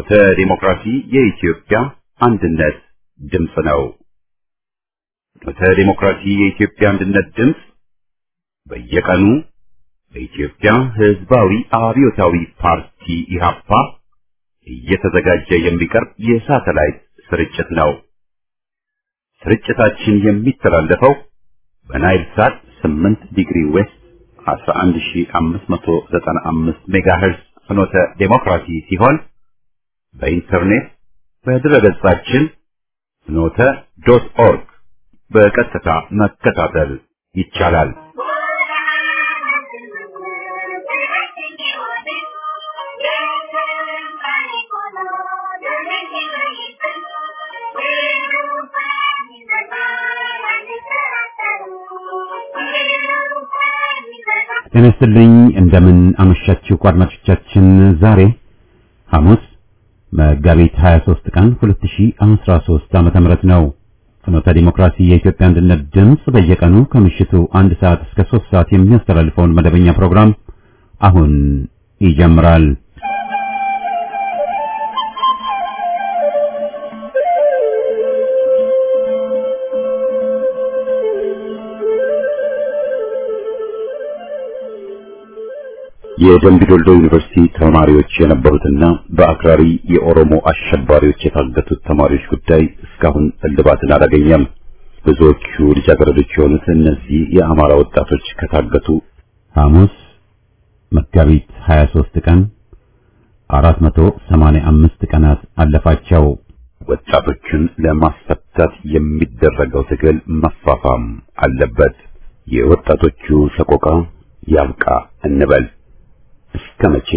ፍኖተ ዲሞክራሲ የኢትዮጵያ አንድነት ድምፅ ነው። ፍኖተ ዲሞክራሲ የኢትዮጵያ አንድነት ድምፅ በየቀኑ በኢትዮጵያ ሕዝባዊ አብዮታዊ ፓርቲ ኢህአፓ እየተዘጋጀ የሚቀርብ የሳተላይት ስርጭት ነው። ስርጭታችን የሚተላለፈው በናይል ሳት 8 ዲግሪ ዌስት 11595 ሜጋሄርዝ ፍኖተ ዴሞክራሲ ሲሆን በኢንተርኔት በድረገጻችን ፍኖተ ዶት ኦርግ በቀጥታ መከታተል ይቻላል። ጤና ይስጥልኝ እንደምን አመሻችሁ አድማጮቻችን። ዛሬ ሐሙስ መጋቢት 23 ቀን 2013 ዓመተ ምህረት ነው። ፍኖተ ዲሞክራሲ የኢትዮጵያ አንድነት ድምፅ በየቀኑ ከምሽቱ አንድ ሰዓት እስከ 3 ሰዓት የሚያስተላልፈውን መደበኛ ፕሮግራም አሁን ይጀምራል። የደምቢዶልዶ ዩኒቨርሲቲ ተማሪዎች የነበሩትና በአክራሪ የኦሮሞ አሸባሪዎች የታገቱት ተማሪዎች ጉዳይ እስካሁን እልባትን አላገኘም። ብዙዎቹ ልጃገረዶች የሆኑት እነዚህ የአማራ ወጣቶች ከታገቱ ሐሙስ መጋቢት 23 ቀን 485 ቀናት አለፋቸው። ወጣቶቹን ለማስፈታት የሚደረገው ትግል መፋፋም አለበት። የወጣቶቹ ሰቆቃ ያብቃ እንበል። እስከ መቼ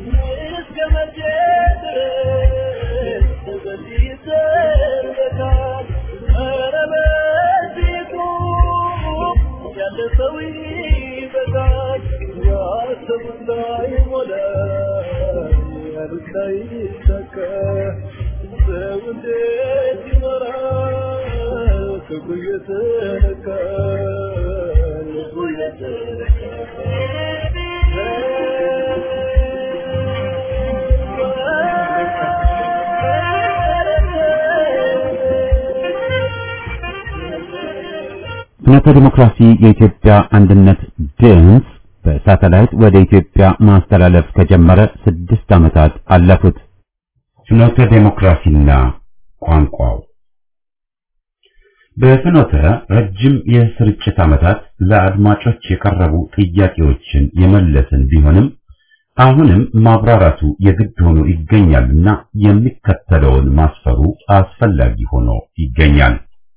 ፍኖተ ዲሞክራሲ የኢትዮጵያ አንድነት ድምፅ በሳተላይት ወደ ኢትዮጵያ ማስተላለፍ ከጀመረ ስድስት ዓመታት አለፉት። ፍኖተ ዲሞክራሲና ቋንቋው በፍኖተ ረጅም የስርጭት ዓመታት ለአድማጮች የቀረቡ ጥያቄዎችን የመለስን ቢሆንም አሁንም ማብራራቱ የግድ ሆኖ ይገኛልና የሚከተለውን ማስፈሩ አስፈላጊ ሆኖ ይገኛል።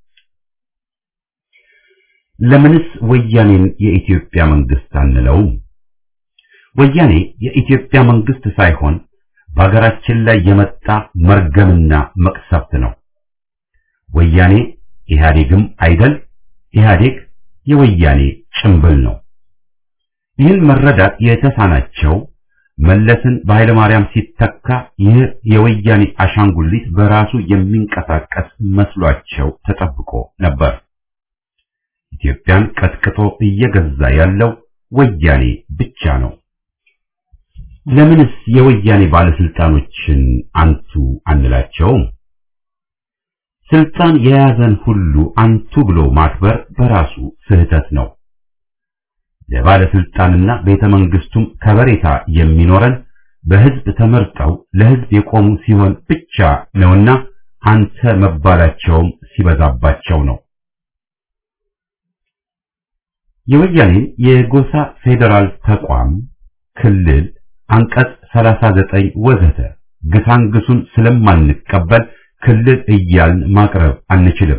ለምንስ ወያኔን የኢትዮጵያ መንግስት አንለውም? ወያኔ የኢትዮጵያ መንግስት ሳይሆን በሀገራችን ላይ የመጣ መርገምና መቅሰፍት ነው። ወያኔ ኢህአዴግም አይደል፣ ኢህአዴግ የወያኔ ጭምብል ነው። ይህን መረዳት የተሳናቸው መለስን በኃይለ ማርያም ሲተካ ይህ የወያኔ አሻንጉሊት በራሱ የሚንቀሳቀስ መስሏቸው ተጠብቆ ነበር። ኢትዮጵያን ቀጥቅጦ እየገዛ ያለው ወያኔ ብቻ ነው። ለምንስ የወያኔ ባለስልጣኖችን አንቱ አንላቸውም? ስልጣን የያዘን ሁሉ አንቱ ብሎ ማክበር በራሱ ስህተት ነው። ለባለስልጣንና ቤተ መንግስቱም ከበሬታ የሚኖረን በህዝብ ተመርጠው ለህዝብ የቆሙ ሲሆን ብቻ ነውና አንተ መባላቸውም ሲበዛባቸው ነው። የወያኔን የጎሳ ፌዴራል ተቋም ክልል አንቀጽ 39 ወዘተ ግሳንግሱን ስለማንቀበል ክልል እያልን ማቅረብ አንችልም።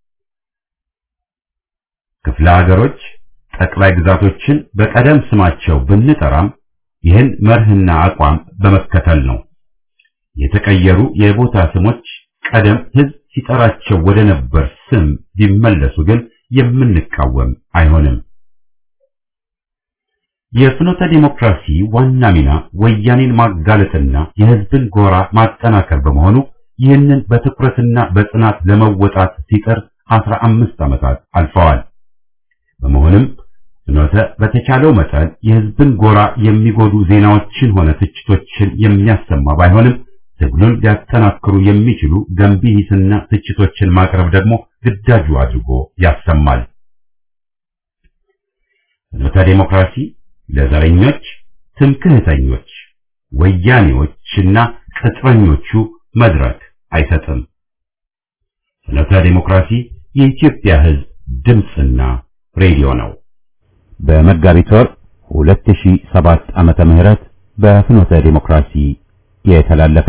ክፍለ ሀገሮች፣ ጠቅላይ ግዛቶችን በቀደም ስማቸው ብንጠራም ይህን መርህና አቋም በመከተል ነው። የተቀየሩ የቦታ ስሞች ቀደም ህዝብ ሲጠራቸው ወደ ነበር ስም ቢመለሱ ግን የምንቃወም አይሆንም። የፍኖተ ዲሞክራሲ ዋና ሚና ወያኔን ማጋለጥና የህዝብን ጎራ ማጠናከር በመሆኑ ይህንን በትኩረትና በጽናት ለመወጣት ሲጥር አስራ አምስት ዓመታት አልፈዋል። በመሆኑም ፍኖተ በተቻለው መጠን የህዝብን ጎራ የሚጎዱ ዜናዎችን ሆነ ትችቶችን የሚያሰማ ባይሆንም ትግሉን ሊያጠናክሩ የሚችሉ ገንቢ ሂስና ትችቶችን ማቅረብ ደግሞ ግዳጁ አድርጎ ያሰማል። ፍኖተ ዴሞክራሲ ለዘረኞች፣ ትምክህተኞች፣ ወያኔዎችና ቅጥረኞቹ መድረክ አይሰጥም። ፍኖተ ዴሞክራሲ የኢትዮጵያ ሕዝብ ድምፅና ሬዲዮ ነው። በመጋቢት ወር 2007 ዓመተ ምህረት በፍኖተ ዴሞክራሲ የተላለፈ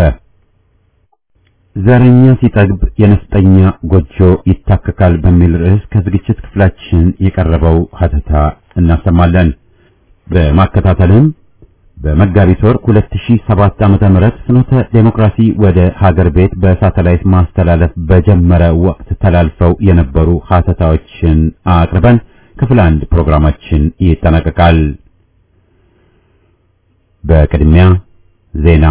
ዘረኛ ሲጠግብ የነፍጠኛ ጎጆ ይታከካል በሚል ርዕስ ከዝግጅት ክፍላችን የቀረበው ሀተታ እናሰማለን። በማከታተልም በመጋቢት ወር 2007 ዓመተ ምህረት ፍኖተ ዴሞክራሲ ወደ ሀገር ቤት በሳተላይት ማስተላለፍ በጀመረ ወቅት ተላልፈው የነበሩ ሀተታዎችን አቅርበን ክፍል አንድ ፕሮግራማችን ይጠናቀቃል። በቅድሚያ ዜና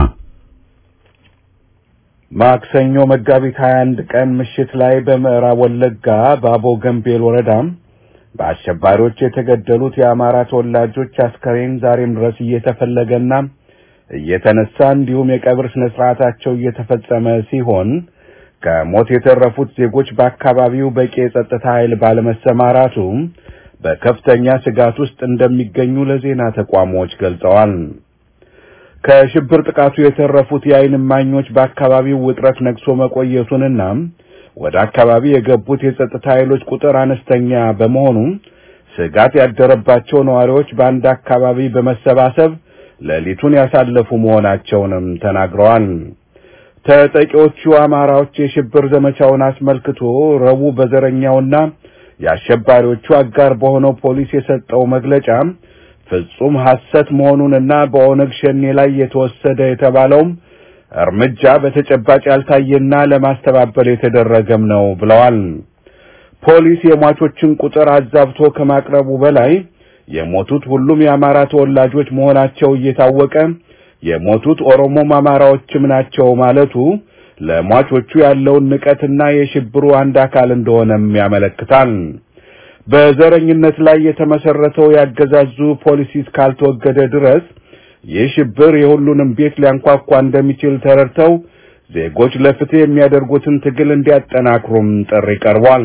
ማክሰኞ መጋቢት 21 ቀን ምሽት ላይ በምዕራብ ወለጋ ባቦ ገምቤል ወረዳም በአሸባሪዎች የተገደሉት የአማራ ተወላጆች አስከሬን ዛሬም ድረስ እየተፈለገና እየተነሳ እንዲሁም የቀብር ስነ ስርዓታቸው እየተፈጸመ ሲሆን ከሞት የተረፉት ዜጎች በአካባቢው በቂ የጸጥታ ኃይል ባለመሰማራቱ በከፍተኛ ስጋት ውስጥ እንደሚገኙ ለዜና ተቋሞች ገልጸዋል። ከሽብር ጥቃቱ የተረፉት የዓይን እማኞች በአካባቢው ውጥረት ነግሶ መቆየቱንና ወደ አካባቢ የገቡት የጸጥታ ኃይሎች ቁጥር አነስተኛ በመሆኑ ስጋት ያደረባቸው ነዋሪዎች በአንድ አካባቢ በመሰባሰብ ሌሊቱን ያሳለፉ መሆናቸውንም ተናግረዋል። ተጠቂዎቹ አማራዎች የሽብር ዘመቻውን አስመልክቶ ረቡዕ በዘረኛውና የአሸባሪዎቹ አጋር በሆነው ፖሊስ የሰጠው መግለጫ ፍጹም ሐሰት መሆኑንና በኦነግ ሸኔ ላይ የተወሰደ የተባለውም እርምጃ በተጨባጭ ያልታየና ለማስተባበል የተደረገም ነው ብለዋል። ፖሊስ የሟቾችን ቁጥር አዛብቶ ከማቅረቡ በላይ የሞቱት ሁሉም የአማራ ተወላጆች መሆናቸው እየታወቀ የሞቱት ኦሮሞም አማራዎችም ናቸው ማለቱ ለሟቾቹ ያለውን ንቀትና የሽብሩ አንድ አካል እንደሆነም ያመለክታል። በዘረኝነት ላይ የተመሰረተው ያገዛዙ ፖሊሲ እስካልተወገደ ድረስ ይህ ሽብር የሁሉንም ቤት ሊያንኳኳ እንደሚችል ተረድተው ዜጎች ለፍትህ የሚያደርጉትን ትግል እንዲያጠናክሩም ጥሪ ቀርቧል።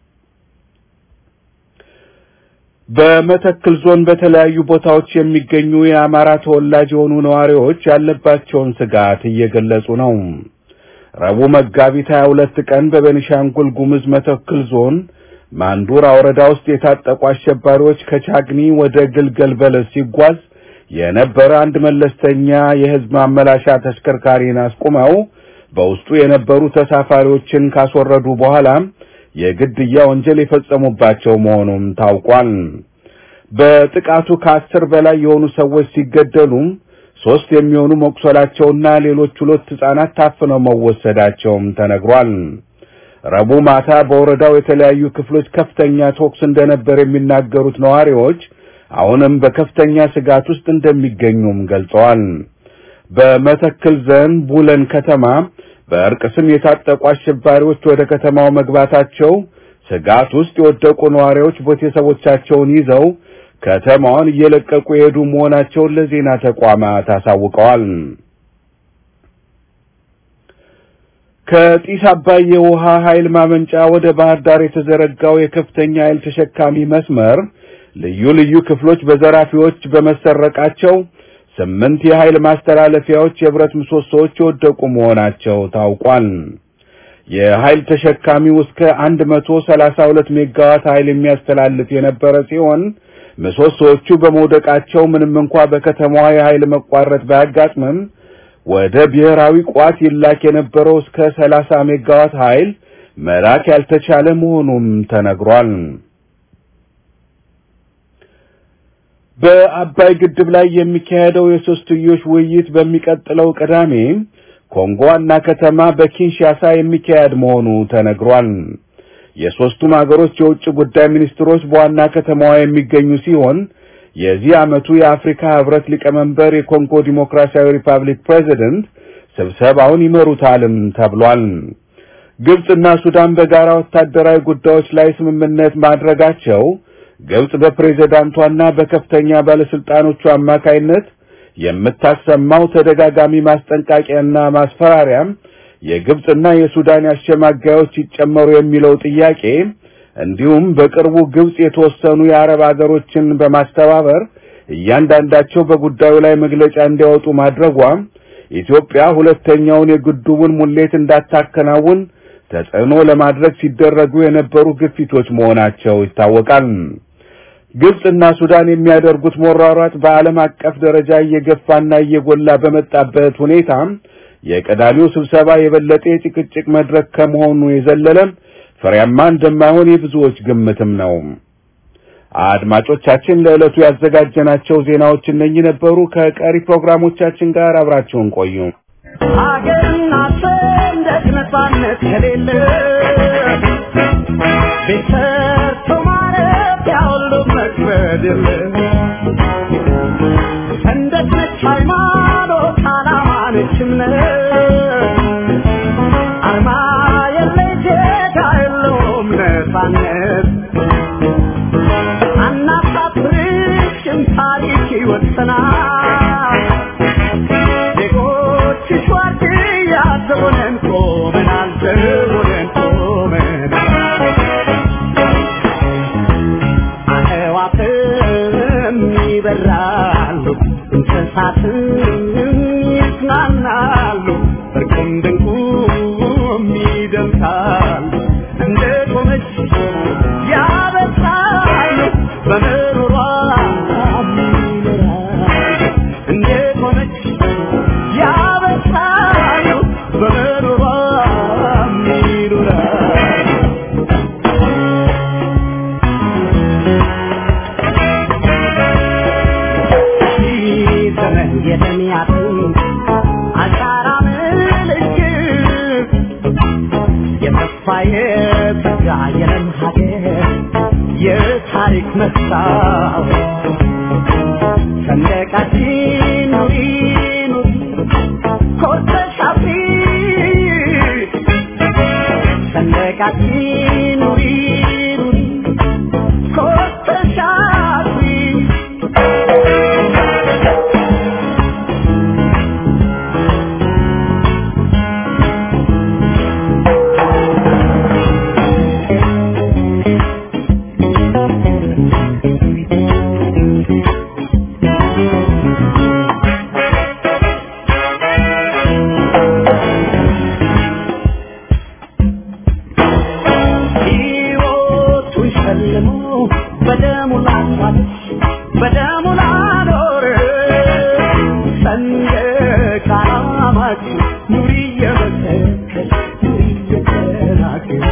በመተክል ዞን በተለያዩ ቦታዎች የሚገኙ የአማራ ተወላጅ የሆኑ ነዋሪዎች ያለባቸውን ስጋት እየገለጹ ነው። ረቡዕ መጋቢት 22 ቀን በቤኒሻንጉል ጉሙዝ መተክል ዞን ማንዱራ ወረዳ ውስጥ የታጠቁ አሸባሪዎች ከቻግኒ ወደ ግልገል በለስ ሲጓዝ የነበረ አንድ መለስተኛ የሕዝብ ማመላሻ ተሽከርካሪን አስቁመው በውስጡ የነበሩ ተሳፋሪዎችን ካስወረዱ በኋላ የግድያ ወንጀል የፈጸሙባቸው መሆኑም ታውቋል። በጥቃቱ ከአስር በላይ የሆኑ ሰዎች ሲገደሉ ሶስት የሚሆኑ መቁሰላቸውና ሌሎች ሁለት ሕፃናት ታፍነው መወሰዳቸውም ተነግሯል። ረቡዕ ማታ በወረዳው የተለያዩ ክፍሎች ከፍተኛ ተኩስ እንደነበር የሚናገሩት ነዋሪዎች አሁንም በከፍተኛ ስጋት ውስጥ እንደሚገኙም ገልጸዋል። በመተክል ዞን ቡለን ከተማ በእርቅ ስም የታጠቁ አሸባሪዎች ወደ ከተማው መግባታቸው ስጋት ውስጥ የወደቁ ነዋሪዎች ቤተሰቦቻቸውን ይዘው ከተማዋን እየለቀቁ የሄዱ መሆናቸውን ለዜና ተቋማት አሳውቀዋል። ከጢስ አባይ የውሃ ኃይል ማመንጫ ወደ ባህር ዳር የተዘረጋው የከፍተኛ ኃይል ተሸካሚ መስመር ልዩ ልዩ ክፍሎች በዘራፊዎች በመሰረቃቸው ስምንት የኃይል ማስተላለፊያዎች የብረት ምሰሶዎች የወደቁ መሆናቸው ታውቋል። የኃይል ተሸካሚው እስከ 132 ሜጋዋት ኃይል የሚያስተላልፍ የነበረ ሲሆን ምሰሶዎቹ በመውደቃቸው ምንም እንኳ በከተማዋ የኃይል መቋረጥ ባያጋጥምም ወደ ብሔራዊ ቋት ይላክ የነበረው እስከ 30 ሜጋዋት ኃይል መላክ ያልተቻለ መሆኑም ተነግሯል። በአባይ ግድብ ላይ የሚካሄደው የሶስትዮሽ ውይይት በሚቀጥለው ቅዳሜ ኮንጎ ዋና ከተማ በኪንሻሳ የሚካሄድ መሆኑ ተነግሯል። የሦስቱም አገሮች የውጭ ጉዳይ ሚኒስትሮች በዋና ከተማዋ የሚገኙ ሲሆን የዚህ ዓመቱ የአፍሪካ ህብረት ሊቀመንበር የኮንጎ ዲሞክራሲያዊ ሪፐብሊክ ፕሬዚደንት ስብሰባውን ይመሩታልም ተብሏል። ግብጽና ሱዳን በጋራ ወታደራዊ ጉዳዮች ላይ ስምምነት ማድረጋቸው ግብጽ በፕሬዝዳንቷና በከፍተኛ ባለስልጣኖቹ አማካይነት የምታሰማው ተደጋጋሚ ማስጠንቀቂያና ማስፈራሪያም የግብጽና የሱዳን አሸማጋዮች ይጨመሩ የሚለው ጥያቄ እንዲሁም በቅርቡ ግብጽ የተወሰኑ የአረብ አገሮችን በማስተባበር እያንዳንዳቸው በጉዳዩ ላይ መግለጫ እንዲያወጡ ማድረጓ ኢትዮጵያ ሁለተኛውን የግድቡን ሙሌት እንዳታከናውን ተጽዕኖ ለማድረግ ሲደረጉ የነበሩ ግፊቶች መሆናቸው ይታወቃል። ግብጽና ሱዳን የሚያደርጉት መሯሯጥ በዓለም አቀፍ ደረጃ እየገፋና እየጎላ በመጣበት ሁኔታ የቀዳሚው ስብሰባ የበለጠ የጭቅጭቅ መድረክ ከመሆኑ የዘለለም ፍሬያማ እንደማይሆን የብዙዎች ግምትም ነው። አድማጮቻችን ለዕለቱ ያዘጋጀናቸው ዜናዎች እነኚህ ነበሩ። ከቀሪ ፕሮግራሞቻችን ጋር አብራችሁን ቆዩ። ሀገርና ሰንደቅ ነፃነት ከሌለ ቤት ሰርቶ ማረፊያ ሁሉ መክበድ የለ ሰንደቅ ነች ሃይማኖት፣ ዓላማ ነች እምነት አርማ የለይ ዜጋ የለውም ነፃነት አናሳፍርሽም ታሪክ ይወሰናል ዜጎችሽ ዋርድያ ዘቦነን ቆመናል ዘቦነን ቆመናል አዕዋፍም ይበራሉ እንስሳትም ይጽናናሉ እርቁም ድንቁም ይደምቃሉ እንደ ቆመች ያበሳሉ በምሮሯ ይኖራሉ እንደ ቆመች ያበሳሉ በምሮሯ ይኖራሉ ዘመን የተሚያትን አሻራ ምልክት የተስፋ የተጋ የለም ሀገር የታሪክ መስታወት ሰንደቃችን ኑሪ ኑሪ ኮርተሽ አፍሪ ሰንደቃችን ኑሪ ኑሪ ኮርተሽ አፍሪ ሕይወቱን ሸልሞ በደሙ ላሳለች በደሙ ላኖረ ሰንደቅ ዓላማችን ኑሪ እየመሰከር ኑሪ እየተናገር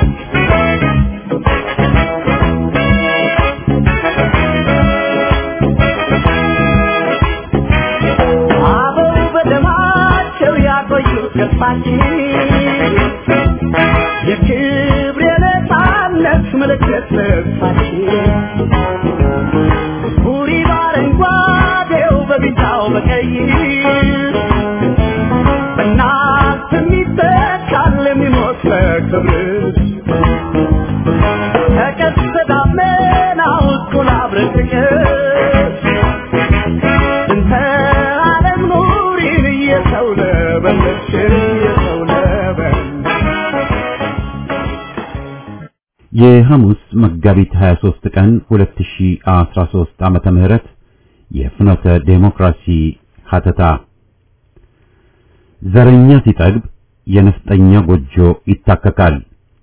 አበው በደማቸው ያቆዩት ገጽታችን የክብር የነፃነት ምልክት ልብሳችን ቡሪ በአረንጓዴው በቢጫው በቀይ በእናት የሚተካል የሚሞት በክብር ተቀስተ ደመናው እኩል አብረን ጥቀስ እንተ ዓለም ኑሪን እየሰው ለበለች እየሰው ለበለች የሐሙስ መጋቢት 23 ቀን 2013 ዓመተ ምህረት የፍኖተ ዴሞክራሲ ሀተታ ዘረኛ ሲጠግብ የነፍጠኛ ጎጆ ይታከካል።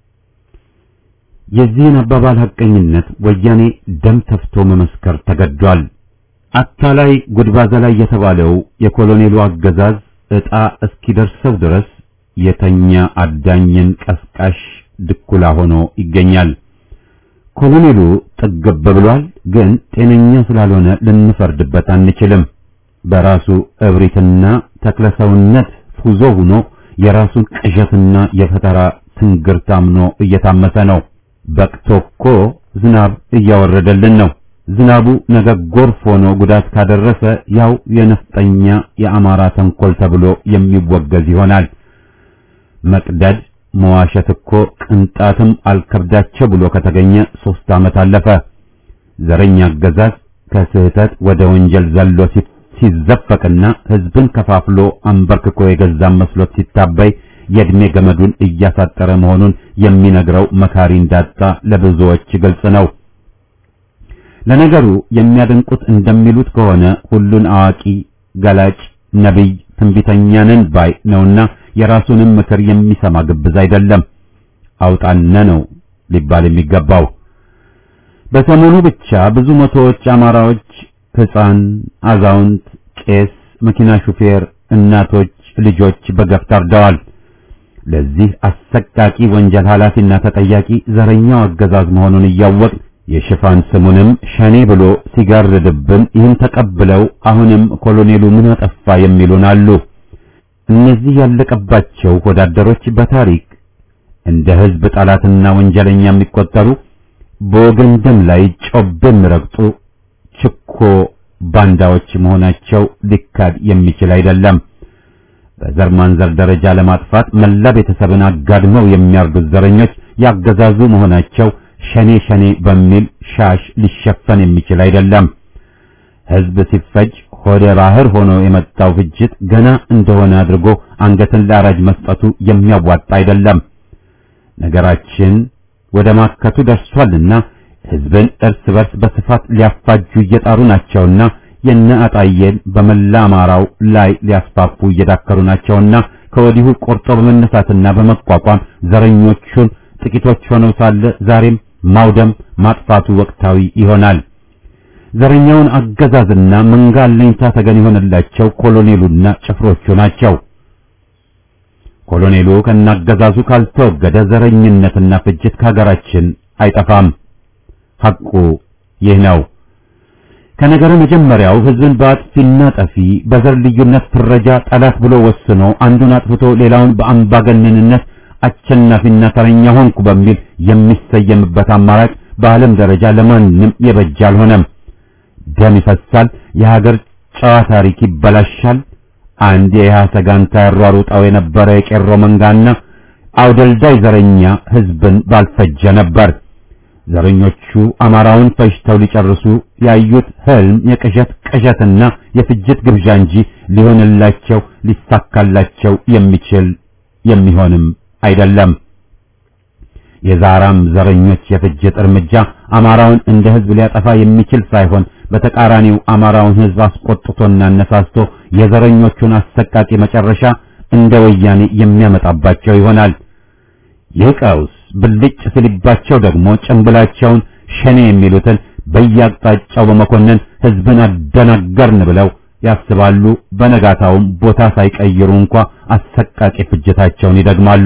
የዚህን አባባል ሐቀኝነት ወያኔ ደም ተፍቶ መመስከር ተገዷል። አታላይ ጉድባዛ ላይ የተባለው የኮሎኔሉ አገዛዝ ዕጣ እስኪደርሰው ድረስ የተኛ አዳኝን ቀስቃሽ ድኩላ ሆኖ ይገኛል። ኮሎኔሉ ጠገብ ብሏል፣ ግን ጤነኛ ስላልሆነ ልንፈርድበት አንችልም። በራሱ እብሪትና ተክለሰውነት ፉዞ ሆኖ የራሱን ቅዠትና የፈጠራ ትንግርት አምኖ እየታመሰ ነው። በቅቶ እኮ ዝናብ እያወረደልን ነው። ዝናቡ ነገ ጎርፍ ሆኖ ጉዳት ካደረሰ ያው የነፍጠኛ የአማራ ተንኮል ተብሎ የሚወገዝ ይሆናል። መቅደድ መዋሸት እኮ ቅንጣትም አልከብዳቸው ብሎ ከተገኘ ሶስት ዓመት አለፈ። ዘረኛ አገዛዝ ከስህተት ወደ ወንጀል ዘሎ ሲዘፈቅና ህዝብን ከፋፍሎ አንበርክኮ የገዛም መስሎት ሲታበይ የእድሜ ገመዱን እያሳጠረ መሆኑን የሚነግረው መካሪ እንዳጣ ለብዙዎች ግልጽ ነው። ለነገሩ የሚያደንቁት እንደሚሉት ከሆነ ሁሉን አዋቂ፣ ገላጭ፣ ነቢይ፣ ትንቢተኛ ነን ባይ ነውና የራሱንም ምክር የሚሰማ ግብዝ አይደለም። አውጣነ ነው ሊባል የሚገባው። በሰሞኑ ብቻ ብዙ መቶዎች አማራዎች ሕፃን፣ አዛውንት፣ ቄስ፣ መኪና ሹፌር፣ እናቶች፣ ልጆች በገፍ ታርደዋል። ለዚህ አሰቃቂ ወንጀል ኃላፊና ተጠያቂ ዘረኛው አገዛዝ መሆኑን እያወቅ የሽፋን ስሙንም ሸኔ ብሎ ሲጋርድብን ይህን ተቀብለው አሁንም ኮሎኔሉ ምን አጠፋ የሚሉን አሉ። እነዚህ ያለቀባቸው ወዳደሮች በታሪክ እንደ ሕዝብ ጠላትና ወንጀለኛ የሚቆጠሩ በወገን ደም ላይ ጮቤ የሚረግጡ ችኮ ባንዳዎች መሆናቸው ሊካድ የሚችል አይደለም። በዘር ማንዘር ደረጃ ለማጥፋት መላ ቤተሰብን አጋድመው የሚያርዱት ዘረኞች ያገዛዙ መሆናቸው ሸኔ ሸኔ በሚል ሻሽ ሊሸፈን የሚችል አይደለም። ሕዝብ ሲፈጅ ሆደ ባህር ሆኖ የመጣው ፍጅት ገና እንደሆነ አድርጎ አንገትን ለአራጅ መስጠቱ የሚያዋጣ አይደለም። ነገራችን ወደ ማከቱ ደርሷልና ሕዝብን እርስ በርስ በስፋት ሊያፋጁ እየጣሩ ናቸውና የነ አጣየን በመላ አማራው ላይ ሊያስፋፉ እየዳከሩ ናቸውና ከወዲሁ ቆርጦ በመነሳትና በመቋቋም ዘረኞቹን ጥቂቶች ሆነው ሳለ ዛሬም ማውደም ማጥፋቱ ወቅታዊ ይሆናል። ዘረኛውን አገዛዝና መንጋ አለኝታ ተገን የሆነላቸው ኮሎኔሉና ጭፍሮቹ ናቸው። ኮሎኔሉ ከናገዛዙ ካልተወገደ ዘረኝነትና ፍጅት ከሀገራችን አይጠፋም። ሐቁ ይህ ነው። ከነገሩ መጀመሪያው ህዝብን በአጥፊና ጠፊ በዘር ልዩነት ፍረጃ ጠላት ብሎ ወስኖ አንዱን አጥፍቶ ሌላውን በአምባገነንነት አሸናፊና ተረኛ ሆንኩ በሚል የሚሰየምበት አማራጭ በዓለም ደረጃ ለማንም የበጀ አልሆነም። ደም ይፈሳል፣ የሀገር ጨዋ ታሪክ ይበላሻል። አንድ የኢህአሰ ጋንታ ያሯሩጣው የነበረ የቄሮ መንጋና አውደልዳይ ዘረኛ ህዝብን ባልፈጀ ነበር። ዘረኞቹ አማራውን ፈጅተው ሊጨርሱ ያዩት ህልም የቅዠት ቅዠትና የፍጅት ግብዣ እንጂ ሊሆንላቸው ሊሳካላቸው የሚችል የሚሆንም አይደለም። የዛራም ዘረኞች የፍጅት እርምጃ አማራውን እንደ ህዝብ ሊያጠፋ የሚችል ሳይሆን በተቃራኒው አማራውን ህዝብ አስቆጥቶና አነሳስቶ የዘረኞቹን አሰቃቂ መጨረሻ እንደ ወያኔ የሚያመጣባቸው ይሆናል። ይህ ቀውስ ብልጭ ሲልባቸው ደግሞ ጭንብላቸውን ሸኔ የሚሉትን በየአቅጣጫው በመኮነን ህዝብን አደናገርን ብለው ያስባሉ። በነጋታውም ቦታ ሳይቀይሩ እንኳ አሰቃቂ ፍጅታቸውን ይደግማሉ።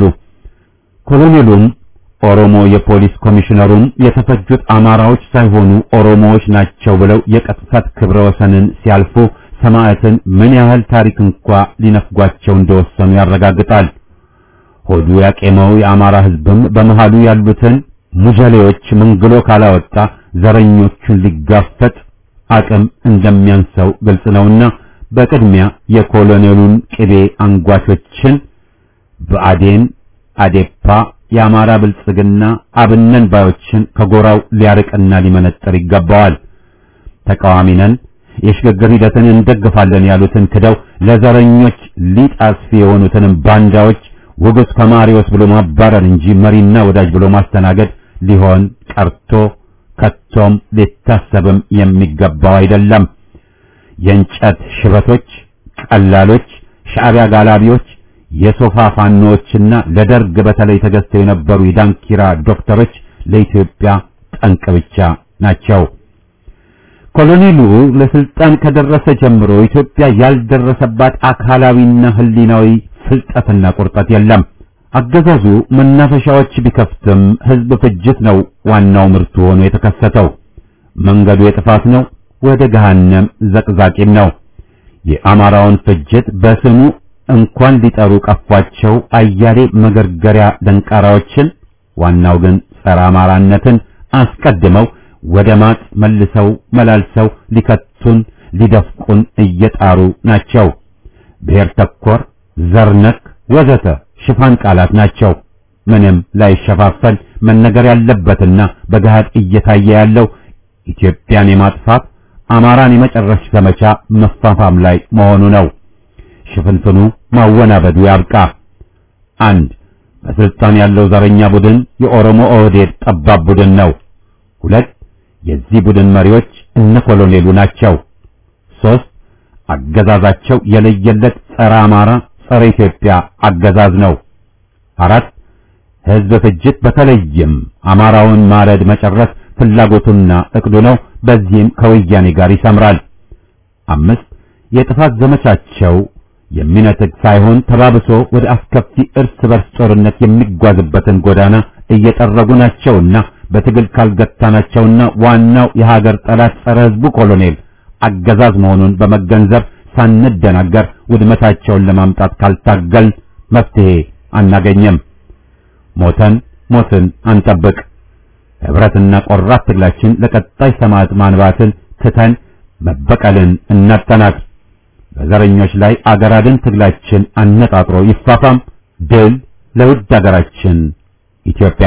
ኮሎኔሉም ኦሮሞ የፖሊስ ኮሚሽነሩም የተፈጁት አማራዎች ሳይሆኑ ኦሮሞዎች ናቸው ብለው የቅጥፈት ክብረ ወሰንን ሲያልፉ ሰማዕትን ምን ያህል ታሪክ እንኳ ሊነፍጓቸው እንደወሰኑ ያረጋግጣል። ሆዱ ያቄመው የአማራ ህዝብም በመሃሉ ያሉትን ሙጀሌዎች መንግሎ ካላወጣ ዘረኞቹን ሊጋፈጥ አቅም እንደሚያንሰው ግልጽ ነውና በቅድሚያ የኮሎኔሉን ቅቤ አንጓቾችን በአዴን አዴፓ የአማራ ብልጽግና አብነን ባዮችን ከጎራው ሊያርቅና ሊመነጥር ይገባዋል። ተቃዋሚ ነን፣ የሽግግር ሂደትን እንደግፋለን ያሉትን ክደው ለዘረኞች ሊጥ አስፊ የሆኑትንም ባንዳዎች ውጉስ ከማሪዎስ ብሎ ማባረር እንጂ መሪና ወዳጅ ብሎ ማስተናገድ ሊሆን ቀርቶ ከቶም ሊታሰብም የሚገባው አይደለም። የእንጨት ሽበቶች፣ ቀላሎች፣ ሻዕቢያ ጋላቢዎች የሶፋ ፋኖዎችና ለደርግ በተለይ ተገዝተው የነበሩ የዳንኪራ ዶክተሮች ለኢትዮጵያ ጠንቅ ብቻ ናቸው። ኮሎኔሉ ለስልጣን ከደረሰ ጀምሮ ኢትዮጵያ ያልደረሰባት አካላዊና ሕሊናዊ ፍልጠትና ቁርጠት የለም። አገዛዙ መናፈሻዎች ቢከፍትም ሕዝብ ፍጅት ነው ዋናው ምርቱ ሆኖ የተከሰተው። መንገዱ የጥፋት ነው፣ ወደ ገሃነም ዘቅዛቂም ነው። የአማራውን ፍጅት በስሙ እንኳን ሊጠሩ ቀፏቸው አያሌ መገርገሪያ ደንቃራዎችን ዋናው ግን ጸረ አማራነትን አስቀድመው ወደ ማጥ መልሰው መላልሰው ሊከቱን ሊደፍቁን እየጣሩ ናቸው። ብሔር ተኮር፣ ዘርነክ ወዘተ ሽፋን ቃላት ናቸው። ምንም ላይሸፋፈል መነገር ያለበትና በገሃድ እየታየ ያለው ኢትዮጵያን የማጥፋት አማራን የመጨረሻ ዘመቻ መፋፋም ላይ መሆኑ ነው። ሽፍንፍኑ ማወናበዱ ያብቃ። አንድ በስልጣን ያለው ዘረኛ ቡድን የኦሮሞ ኦህዴድ ጠባብ ቡድን ነው። ሁለት የዚህ ቡድን መሪዎች እነ ኮሎኔሉ ናቸው። ሶስት አገዛዛቸው የለየለት ጸረ አማራ፣ ጸረ ኢትዮጵያ አገዛዝ ነው። አራት ህዝብ ፍጅት በተለይም አማራውን ማረድ መጨረስ ፍላጎቱና እቅዱ ነው። በዚህም ከወያኔ ጋር ይሰምራል። አምስት የጥፋት ዘመቻቸው የሚነጥቅ ሳይሆን ተባብሶ ወደ አስከፊ እርስ በርስ ጦርነት የሚጓዝበትን ጎዳና እየጠረጉ ናቸውና በትግል ካልገታናቸውና ዋናው የሀገር ጠላት ጸረ ህዝቡ ኮሎኔል አገዛዝ መሆኑን በመገንዘብ ሳንደናገር ውድመታቸውን ለማምጣት ካልታገል መፍትሄ አናገኘም። ሞተን ሞትን አንጠብቅ። ህብረትና ቆራት ትግላችን ለቀጣይ ሰማዕት ማንባትን ትተን መበቀልን እናጠናቅ። በዘረኞች ላይ አገር አድን ትግላችን አነጣጥሮ ይፋፋም። ድል ለውድ አገራችን ኢትዮጵያ።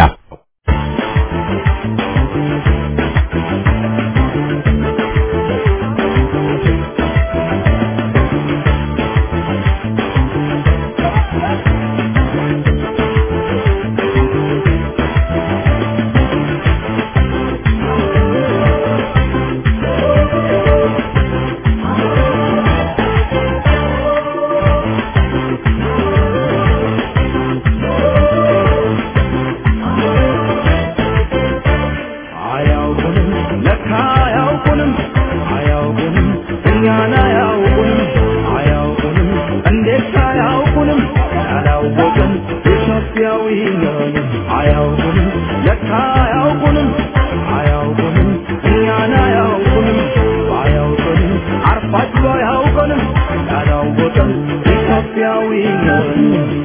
አያውቁንም ለካ አያውቁንም አያውቁንም እኛን አያውቁንም አያውቁንም እንዴት አያውቁንም ያላወቅን ኢትዮጵያዊ ነን አያውቁንም ለካ አያውቁንም አያውቁንም እኛን አያውቁንም አያውቁንም አርፋችሁ አያውቁንም ያላወቅን ኢትዮጵያዊ ነን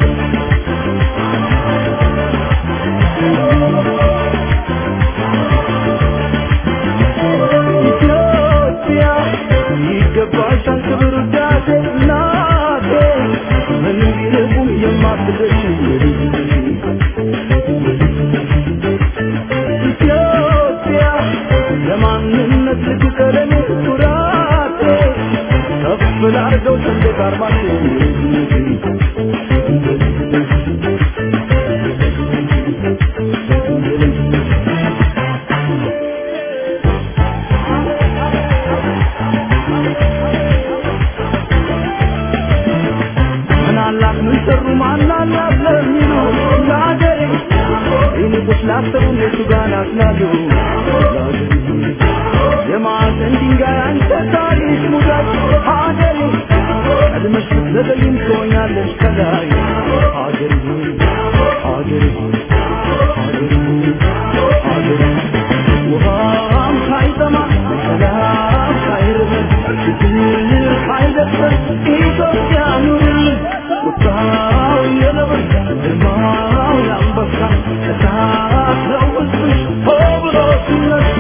ኢትዮጵያ ይገባሻል ክብር ውዳሴ እናቴ ምን ቢልቁም የማትደርሺ ኢትዮጵያ ለማንነት ልጅ ቀለሜ ኩራቴ ከፍ ላርገው ሰንደቅ ዓርማችን ምን አላት ምን ሰሩ ማን አላት ለሚሉ ለአገሬ ይልቁስ ላሰቡ እነሱ ጋር ናስላሉ የማዕዘን ድንጋይ አንተ ታሪክ ሙዳት ሀገሬ ቀድመሽ ብትዘገይም ትሆኛለሽ ከላይ ሀገሬ ሆይ ሀገሬ ሆይ ሀገሬ ሆይ ሀገሬ ሆይ ውሃም ሳይጠማ ሰላም ሳይርበን ችግር ሳይደርሰን ኢትዮጵያ ኑርልን ቁጣው የነብር ግርማው የአንበሳ እሳት ነው ሕዝብሽ ሆ ብሎ ሲነሳ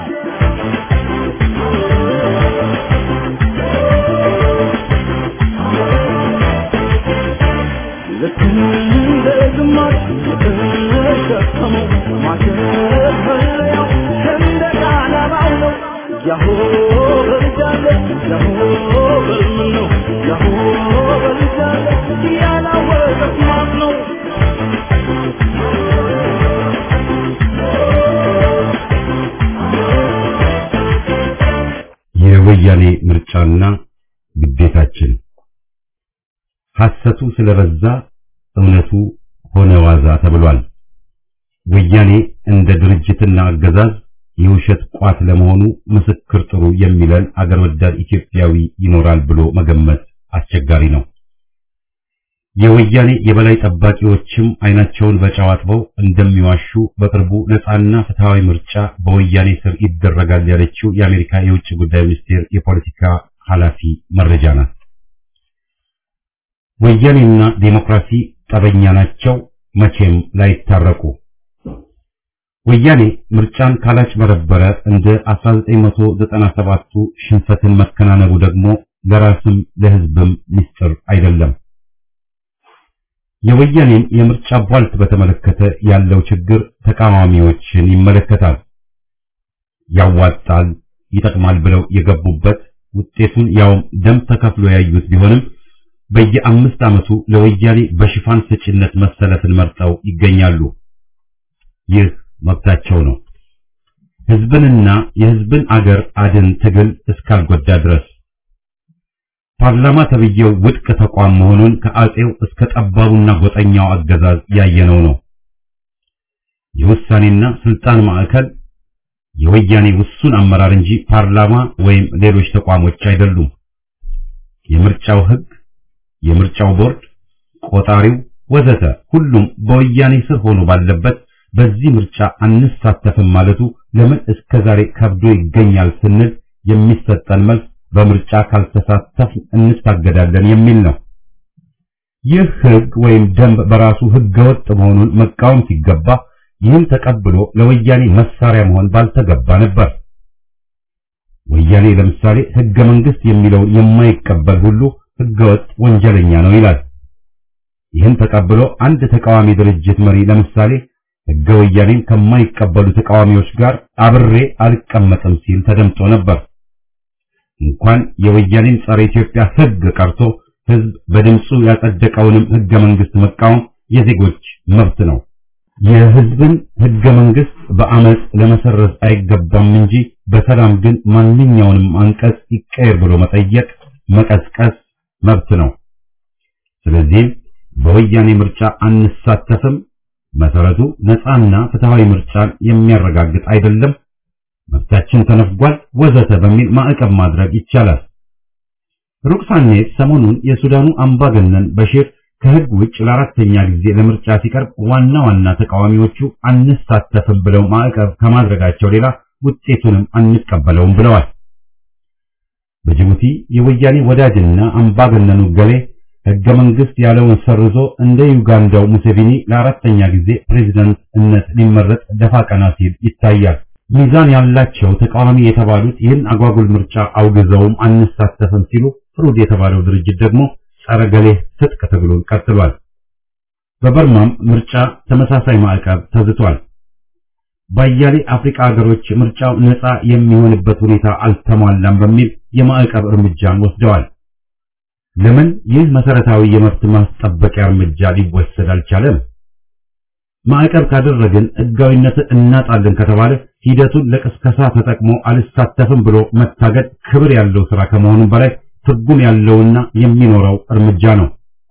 ልክ እንደ ግማሽ የተሸከመው ማሸት መለያው ሰንደቅ ዓላማው ነው። ያሆ በልጃለ ያሆ በልምን ነው ያሆ በልጃለ ያላወቀት ማን ነው? የወያኔ ምርጫና ግዴታችን ሐሰቱ ስለበዛ እውነቱ ሆነ ዋዛ ተብሏል። ወያኔ እንደ ድርጅትና አገዛዝ የውሸት ቋት ለመሆኑ ምስክር ጥሩ የሚለን አገር ወዳድ ኢትዮጵያዊ ይኖራል ብሎ መገመት አስቸጋሪ ነው። የወያኔ የበላይ ጠባቂዎችም አይናቸውን በጨው አጥበው እንደሚዋሹ በቅርቡ ነፃና ፍትሃዊ ምርጫ በወያኔ ስር ይደረጋል ያለችው የአሜሪካ የውጭ ጉዳይ ሚኒስቴር የፖለቲካ ኃላፊ መረጃ ናት። ወያኔና ዴሞክራሲ ጠበኛ ናቸው፣ መቼም ላይታረቁ። ወያኔ ምርጫን ካላጭበረበረ እንደ 1997ቱ ሽንፈትን መከናነቡ ደግሞ ለራስም ለሕዝብም ምስጢር አይደለም። የወያኔን የምርጫ ቧልት በተመለከተ ያለው ችግር ተቃዋሚዎችን ይመለከታል። ያዋጣል፣ ይጠቅማል ብለው የገቡበት ውጤቱን ያውም ደም ተከፍሎ ያዩት ቢሆንም በየአምስት ዓመቱ ለወያኔ በሽፋን ሰጪነት መሰለፍን መርጠው ይገኛሉ። ይህ መብታቸው ነው። ህዝብንና የህዝብን አገር አድን ትግል እስካልጎዳ ድረስ ፓርላማ ተብዬው ውድቅ ተቋም መሆኑን ከአጼው እስከ ጠባቡና ጎጠኛው አገዛዝ ያየነው ነው። የውሳኔና ስልጣን ማዕከል የወያኔ ውሱን አመራር እንጂ ፓርላማ ወይም ሌሎች ተቋሞች አይደሉም። የምርጫው ህግ፣ የምርጫው ቦርድ፣ ቆጣሪው ወዘተ ሁሉም በወያኔ ስር ሆኖ ባለበት በዚህ ምርጫ አንሳተፍም ማለቱ ለምን እስከ ዛሬ ከብዶ ይገኛል ስንል የሚሰጠን መልስ በምርጫ ካልተሳተፍ እንታገዳለን የሚል ነው። ይህ ህግ ወይም ደንብ በራሱ ህገወጥ መሆኑን መቃወም ሲገባ ይህን ተቀብሎ ለወያኔ መሳሪያ መሆን ባልተገባ ነበር። ወያኔ ለምሳሌ ህገ መንግስት የሚለውን የማይቀበል ሁሉ ህገወጥ ወንጀለኛ ነው ይላል። ይህን ተቀብሎ አንድ ተቃዋሚ ድርጅት መሪ ለምሳሌ ህገ ወያኔን ከማይቀበሉ ተቃዋሚዎች ጋር አብሬ አልቀመጥም ሲል ተደምጦ ነበር። እንኳን የወያኔን ጸረ ኢትዮጵያ ህግ ቀርቶ ህዝብ በድምፁ ያጸደቀውንም ህገ መንግስት መቃወም የዜጎች መብት ነው። የህዝብን ህገ መንግስት በአመፅ ለመሰረዝ አይገባም እንጂ በሰላም ግን ማንኛውንም አንቀጽ ይቀየር ብሎ መጠየቅ፣ መቀስቀስ መብት ነው። ስለዚህ በወያኔ ምርጫ አንሳተፍም፣ መሰረቱ ነፃና ፍትሃዊ ምርጫን የሚያረጋግጥ አይደለም፣ መብታችን ተነፍጓል፣ ወዘተ በሚል ማዕቀብ ማድረግ ይቻላል። ሩቅ ሳንሄድ ሰሞኑን የሱዳኑ አምባገነን በሽር ከህግ ውጭ ለአራተኛ ጊዜ ለምርጫ ሲቀርብ ዋና ዋና ተቃዋሚዎቹ አንሳተፍም ብለው ማዕቀብ ከማድረጋቸው ሌላ ውጤቱንም አንቀበለውም ብለዋል። በጅቡቲ የወያኔ ወዳጅና አምባገነኑ ገሌ ህገ መንግስት ያለውን ሰርዞ እንደ ዩጋንዳው ሙሴቪኒ ለአራተኛ ጊዜ ፕሬዝዳንትነት ሊመረጥ ደፋ ቀና ሲል ይታያል። ሚዛን ያላቸው ተቃዋሚ የተባሉት ይህን አጓጉል ምርጫ አውግዘውም አንሳተፍም ሲሉ ፍሩድ የተባለው ድርጅት ደግሞ ጸረ ገሌ ትጥቅ ትግሉን ቀጥሏል። በበርማም ምርጫ ተመሳሳይ ማዕቀብ ተዝቷል። በአያሌ አፍሪካ ሀገሮች ምርጫው ነፃ የሚሆንበት ሁኔታ አልተሟላም በሚል የማዕቀብ እርምጃን ወስደዋል። ለምን ይህ መሰረታዊ የመብት ማስጠበቂያ እርምጃ ሊወሰድ አልቻለም? ማዕቀብ ካደረግን ህጋዊነትን እናጣለን ከተባለ ሂደቱን ለቅስቀሳ ተጠቅሞ አልሳተፍም ብሎ መታገድ ክብር ያለው ስራ ከመሆኑም በላይ ትርጉም ያለውና የሚኖረው እርምጃ ነው።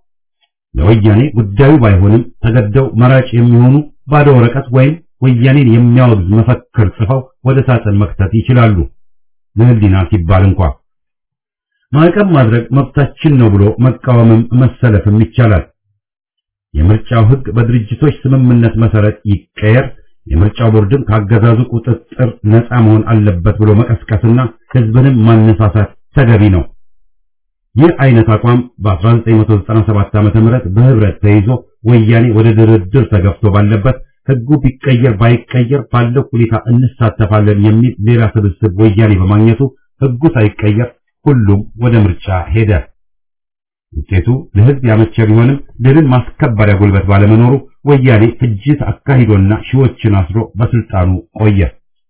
ለወያኔ ጉዳዩ ባይሆንም ተገደው መራጭ የሚሆኑ ባዶ ወረቀት ወይም ወያኔን የሚያወግዝ መፈክር ጽፈው ወደ ሳጥን መክተት ይችላሉ። ለህሊና ሲባል እንኳ ማዕቀብ ማድረግ መብታችን ነው ብሎ መቃወምም መሰለፍም ይቻላል። የምርጫው ህግ በድርጅቶች ስምምነት መሰረት ይቀየር፣ የምርጫው ቦርድም ካገዛዙ ቁጥጥር ነፃ መሆን አለበት ብሎ መቀስቀስና ህዝብንም ማነሳሳት ተገቢ ነው። ይህ አይነት አቋም በ1997 ዓ.ም በህብረት ተይዞ ወያኔ ወደ ድርድር ተገፍቶ ባለበት ህጉ ቢቀየር ባይቀየር ባለው ሁኔታ እንሳተፋለን የሚል ሌላ ስብስብ ወያኔ በማግኘቱ ህጉ ሳይቀየር ሁሉም ወደ ምርጫ ሄደ። ውጤቱ ለህዝብ ያመቸ ቢሆንም ድልን ማስከበሪያ ጉልበት ባለመኖሩ ወያኔ ፍጅት አካሂዶና ሺዎችን አስሮ በስልጣኑ ቆየ።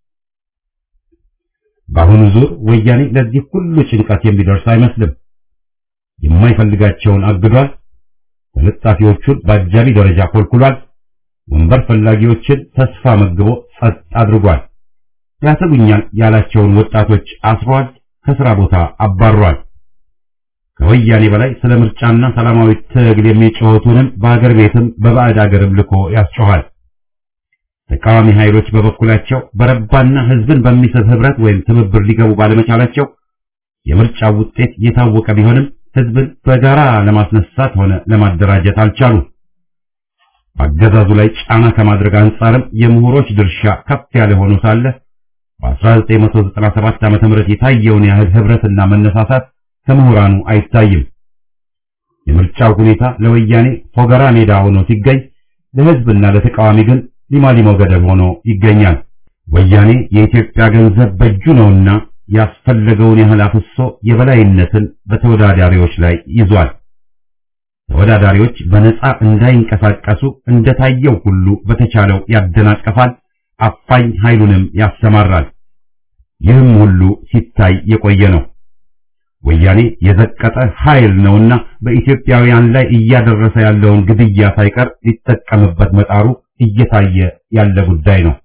በአሁኑ ዙር ወያኔ ለዚህ ሁሉ ጭንቀት የሚደርስ አይመስልም። የማይፈልጋቸውን አግዷል። ተለጣፊዎቹን በአጃቢ ደረጃ ኮልኩሏል። ወንበር ፈላጊዎችን ተስፋ መግቦ ጸጥ አድርጓል። ያሰጉኛል ያላቸውን ወጣቶች አስሯል። ከስራ ቦታ አባሯል። ከወያኔ በላይ ስለ ምርጫና ሰላማዊ ትግል የሚጮሁትንም በአገር ቤትም በባዕድ አገርም ልኮ ያስጮኋል። ተቃዋሚ ኃይሎች በበኩላቸው በረባና ህዝብን በሚስብ ህብረት ወይም ትብብር ሊገቡ ባለመቻላቸው የምርጫው ውጤት የታወቀ ቢሆንም ህዝብን በጋራ ለማስነሳት ሆነ ለማደራጀት አልቻሉም። በአገዛዙ ላይ ጫና ከማድረግ አንጻርም የምሁሮች ድርሻ ከፍ ያለ ሆኖ ሳለ በ1997 ዓ.ም የታየውን ያህል ህብረትና መነሳሳት ከምሁራኑ አይታይም። የምርጫው ሁኔታ ለወያኔ ፎገራ ሜዳ ሆኖ ሲገኝ ለህዝብና ለተቃዋሚ ግን ሊማሊሞ ገደል ሆኖ ይገኛል። ወያኔ የኢትዮጵያ ገንዘብ በእጁ ነውና ያስፈለገውን ያህል አፍሶ የበላይነትን በተወዳዳሪዎች ላይ ይዟል። ተወዳዳሪዎች በነፃ እንዳይንቀሳቀሱ እንደታየው ሁሉ በተቻለው ያደናቀፋል፣ አፋኝ ኃይሉንም ያሰማራል። ይህም ሁሉ ሲታይ የቆየ ነው። ወያኔ የዘቀጠ ኃይል ነውና በኢትዮጵያውያን ላይ እያደረሰ ያለውን ግድያ ሳይቀር ሊጠቀምበት መጣሩ እየታየ ያለ ጉዳይ ነው።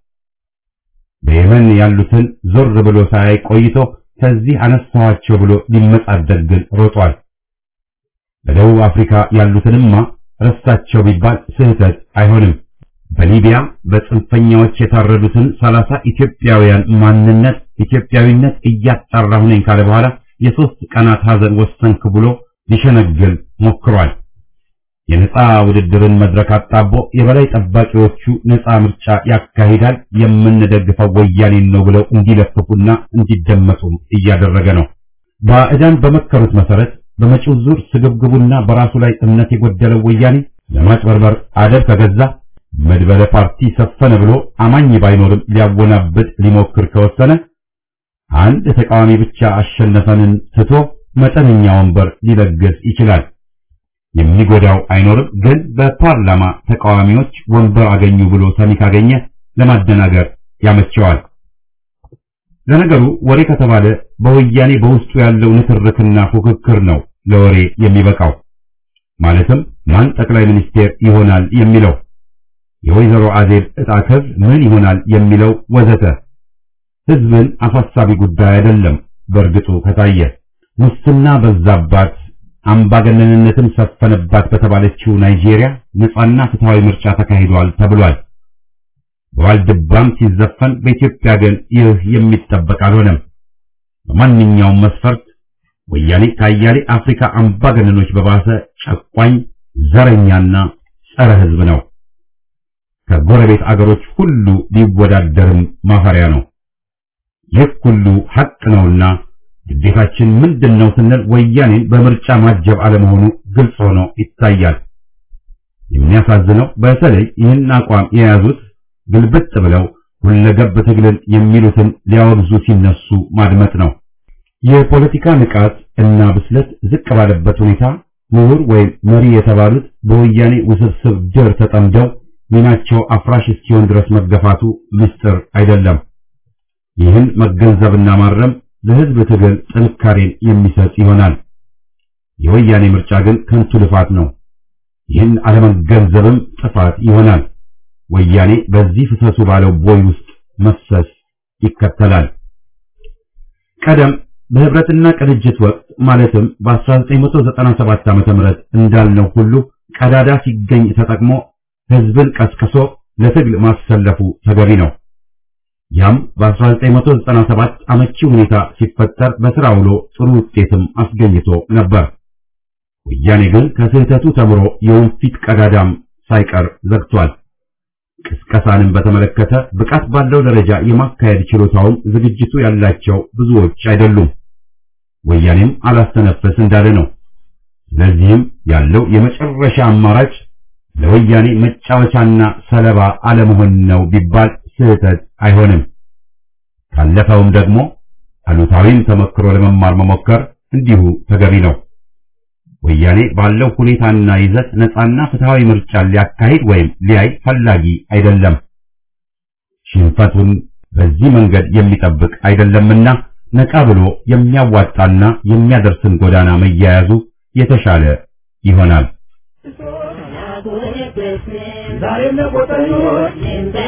በየመን ያሉትን ዞር ብሎ ሳያይ ቆይቶ ከዚህ አነሳኋቸው ብሎ ሊመጻደቅ ግን ሮጧል። በደቡብ አፍሪካ ያሉትንማ ረሳቸው ቢባል ስህተት አይሆንም። በሊቢያ በጽንፈኛዎች የታረዱትን ሰላሳ ኢትዮጵያውያን ማንነት ኢትዮጵያዊነት እያጣራሁ ነኝ ካለ በኋላ የሶስት ቀናት ሐዘን ወሰንክ ብሎ ሊሸነግል ሞክሯል። የነጻ ውድድርን መድረክ አጣቦ የበላይ ጠባቂዎቹ ነጻ ምርጫ ያካሂዳል፣ የምንደግፈው ወያኔን ነው ብለው እንዲለፍፉና እንዲደመጡ እያደረገ ነው። ባዕዳን በመከሩት መሰረት በመጪው ዙር ስግብግቡና በራሱ ላይ እምነት የጎደለው ወያኔ ለማጭበርበር አደብ ከገዛ መድበለ ፓርቲ ሰፈነ ብሎ አማኝ ባይኖርም ሊያወናብድ ሊሞክር ከወሰነ አንድ ተቃዋሚ ብቻ አሸነፈንን ትቶ መጠነኛ ወንበር ሊለግስ ይችላል። የሚጎዳው አይኖርም። ግን በፓርላማ ተቃዋሚዎች ወንበር አገኙ ብሎ ሰሚ ካገኘ ለማደናገር ያመቸዋል። ለነገሩ ወሬ ከተባለ በወያኔ በውስጡ ያለው ንትርክና ፉክክር ነው ለወሬ የሚበቃው። ማለትም ማን ጠቅላይ ሚኒስቴር ይሆናል የሚለው፣ የወይዘሮ አዜብ ዕጣ ክፍል ምን ይሆናል የሚለው ወዘተ ህዝብን አሳሳቢ ጉዳይ አይደለም። በእርግጡ ከታየ ሙስና በዛባት አምባገነንነትም ሰፈነባት በተባለችው ናይጄሪያ ነጻና ፍትሃዊ ምርጫ ተካሂዷል ተብሏል። በዋልድባም ሲዘፈን በኢትዮጵያ ግን ይህ የሚጠበቅ አልሆነም። በማንኛውም መስፈርት ወያኔ ከአያሌ አፍሪካ አምባገነኖች በባሰ ጨቋኝ፣ ዘረኛና ጸረ ህዝብ ነው። ከጎረቤት አገሮች ሁሉ ሊወዳደርም ማፈሪያ ነው። ይህ ሁሉ ሐቅ ነውና ግዴታችን ምንድነው ስንል ወያኔን በምርጫ ማጀብ አለመሆኑ ግልጽ ሆኖ ይታያል። የሚያሳዝነው በተለይ ይህን አቋም የያዙት ግልብጥ ብለው ሁለገብ ትግልን የሚሉትን ሊያወግዙ ሲነሱ ማድመጥ ነው። የፖለቲካ ንቃት እና ብስለት ዝቅ ባለበት ሁኔታ ምሁር ወይም መሪ የተባሉት በወያኔ ውስብስብ ድር ተጠምደው ሚናቸው አፍራሽ እስኪሆን ድረስ መገፋቱ ምስጢር አይደለም። ይህን መገንዘብና ማረም ለህዝብ ትግል ጥንካሬን የሚሰጥ ይሆናል። የወያኔ ምርጫ ግን ከንቱ ልፋት ነው። ይህን አለመገንዘብም ጥፋት ይሆናል። ወያኔ በዚህ ፍሰሱ ባለው ቦይ ውስጥ መፍሰስ ይከተላል። ቀደም በህብረትና ቅንጅት ወቅት ማለትም በ1997 ዓ.ም እንዳልነው ሁሉ ቀዳዳ ሲገኝ ተጠቅሞ ህዝብን ቀስቅሶ ለትግል ማሰለፉ ተገቢ ነው። ያም በ1997 አመቺ ሁኔታ ሲፈጠር በስራ ውሎ ጥሩ ውጤትም አስገኝቶ ነበር። ወያኔ ግን ከስህተቱ ተምሮ የወንፊት ቀዳዳም ሳይቀር ዘግቷል። ቅስቀሳንም በተመለከተ ብቃት ባለው ደረጃ የማካሄድ ችሎታውም ዝግጅቱ ያላቸው ብዙዎች አይደሉም። ወያኔም አላስተነፈስ እንዳለ ነው። ስለዚህም ያለው የመጨረሻ አማራጭ ለወያኔ መጫወቻና ሰለባ አለመሆን ነው ቢባል ስህተት አይሆንም። ካለፈውም ደግሞ አሉታዊም ተመክሮ ለመማር መሞከር እንዲሁ ተገቢ ነው። ወያኔ ባለው ሁኔታና ይዘት ነፃና ፍትሃዊ ምርጫ ሊያካሂድ ወይም ሊያይ ፈላጊ አይደለም። ሽንፈቱን በዚህ መንገድ የሚጠብቅ አይደለምና ነቃ ብሎ የሚያዋጣና የሚያደርስን ጎዳና መያያዙ የተሻለ ይሆናል። ዛሬም ለቆጠኞች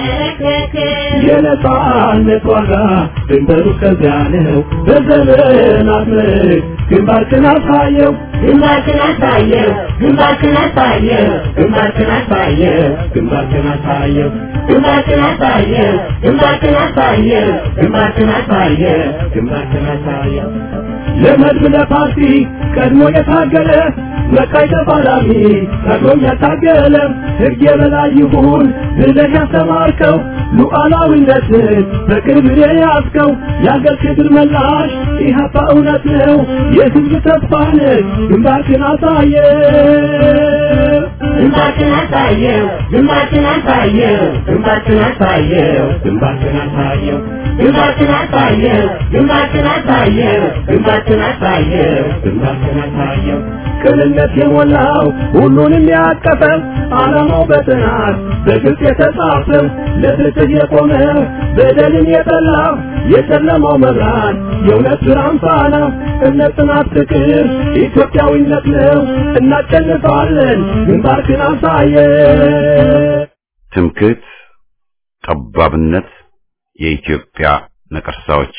የነጻነት ዋጋ ድንበሩ እስከዚያ ነው። በዘመናት ምርክ ግንባርክን አሳየው ግንባርክን አሳየው ግንባርክን አሳየው ግንባርክን አሳየው ግንባርክን አሳየው ግንባርክን አሳየው ግንባርክን አሳየው ግንባርክን አሳየው ግንባርክን አሳየው ለመድብ ለፓርቲ ቀድሞ የታገለ መቃይ ተፋላሚ ቀድሞም ያታገለ ሕግ የበላይ ይሁን ብለህ ያስተማርከው ሉዓላዊነትን በክብር የያዝከው የአገር ክብር መላሽ ኢህአፓ እውነት ነው የሕዝብ ተስፋ ነህ ግንባርክን አሳየ ግንባርክን አሳየው ግንባርክን አሳየው ግንባርክን አሳየው ግንባርክን አሳየው ግንባርክን አሳየው ግንባርክን አሳየው ግንባርክን አሳየው ግንባርክን አሳየው ቅንነት የሞላው ሁሉንም ያቀፈ ዓላማው በጥናት በግልጽ የተጻፈ ለፍትህ የቆመ በደልን የጠላ የጨለማው መብራት የእውነት ብርሃን ፋና እምነት፣ ጽናት፣ ፍቅር ኢትዮጵያዊነት ነው። እናሸንፋለን። ግንባርክን አሳየን። ትምክህት፣ ጠባብነት የኢትዮጵያ ነቀርሳዎች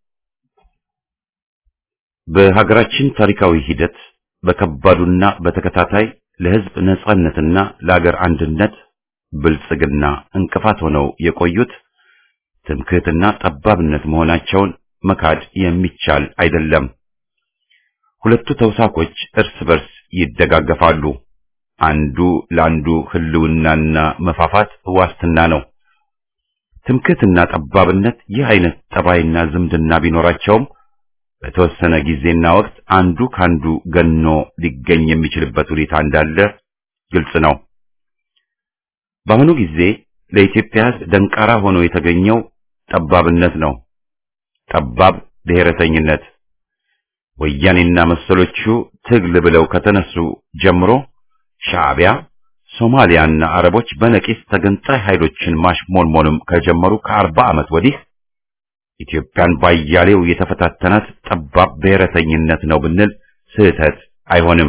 በሀገራችን ታሪካዊ ሂደት በከባዱና በተከታታይ ለሕዝብ ነጻነትና ለአገር አንድነት ብልጽግና እንቅፋት ሆነው የቆዩት ትምክህትና ጠባብነት መሆናቸውን መካድ የሚቻል አይደለም። ሁለቱ ተውሳኮች እርስ በርስ ይደጋገፋሉ። አንዱ ለአንዱ ህልውናና መፋፋት ዋስትና ነው። ትምክህትና ጠባብነት ይህ አይነት ጠባይና ዝምድና ቢኖራቸውም በተወሰነ ጊዜና ወቅት አንዱ ካንዱ ገኖ ሊገኝ የሚችልበት ሁኔታ እንዳለ ግልጽ ነው። በአሁኑ ጊዜ ለኢትዮጵያ ሕዝብ ደንቃራ ሆኖ የተገኘው ጠባብነት ነው። ጠባብ ብሔረተኝነት ወያኔና መሰሎቹ ትግል ብለው ከተነሱ ጀምሮ ሻዕቢያ፣ ሶማሊያና አረቦች በነቂስ ተገንጣይ ኃይሎችን ማሽሞንሞንም ከጀመሩ ከአርባ ዓመት ወዲህ ኢትዮጵያን ባያሌው የተፈታተናት ጠባብ ብሔረተኝነት ነው ብንል ስህተት አይሆንም።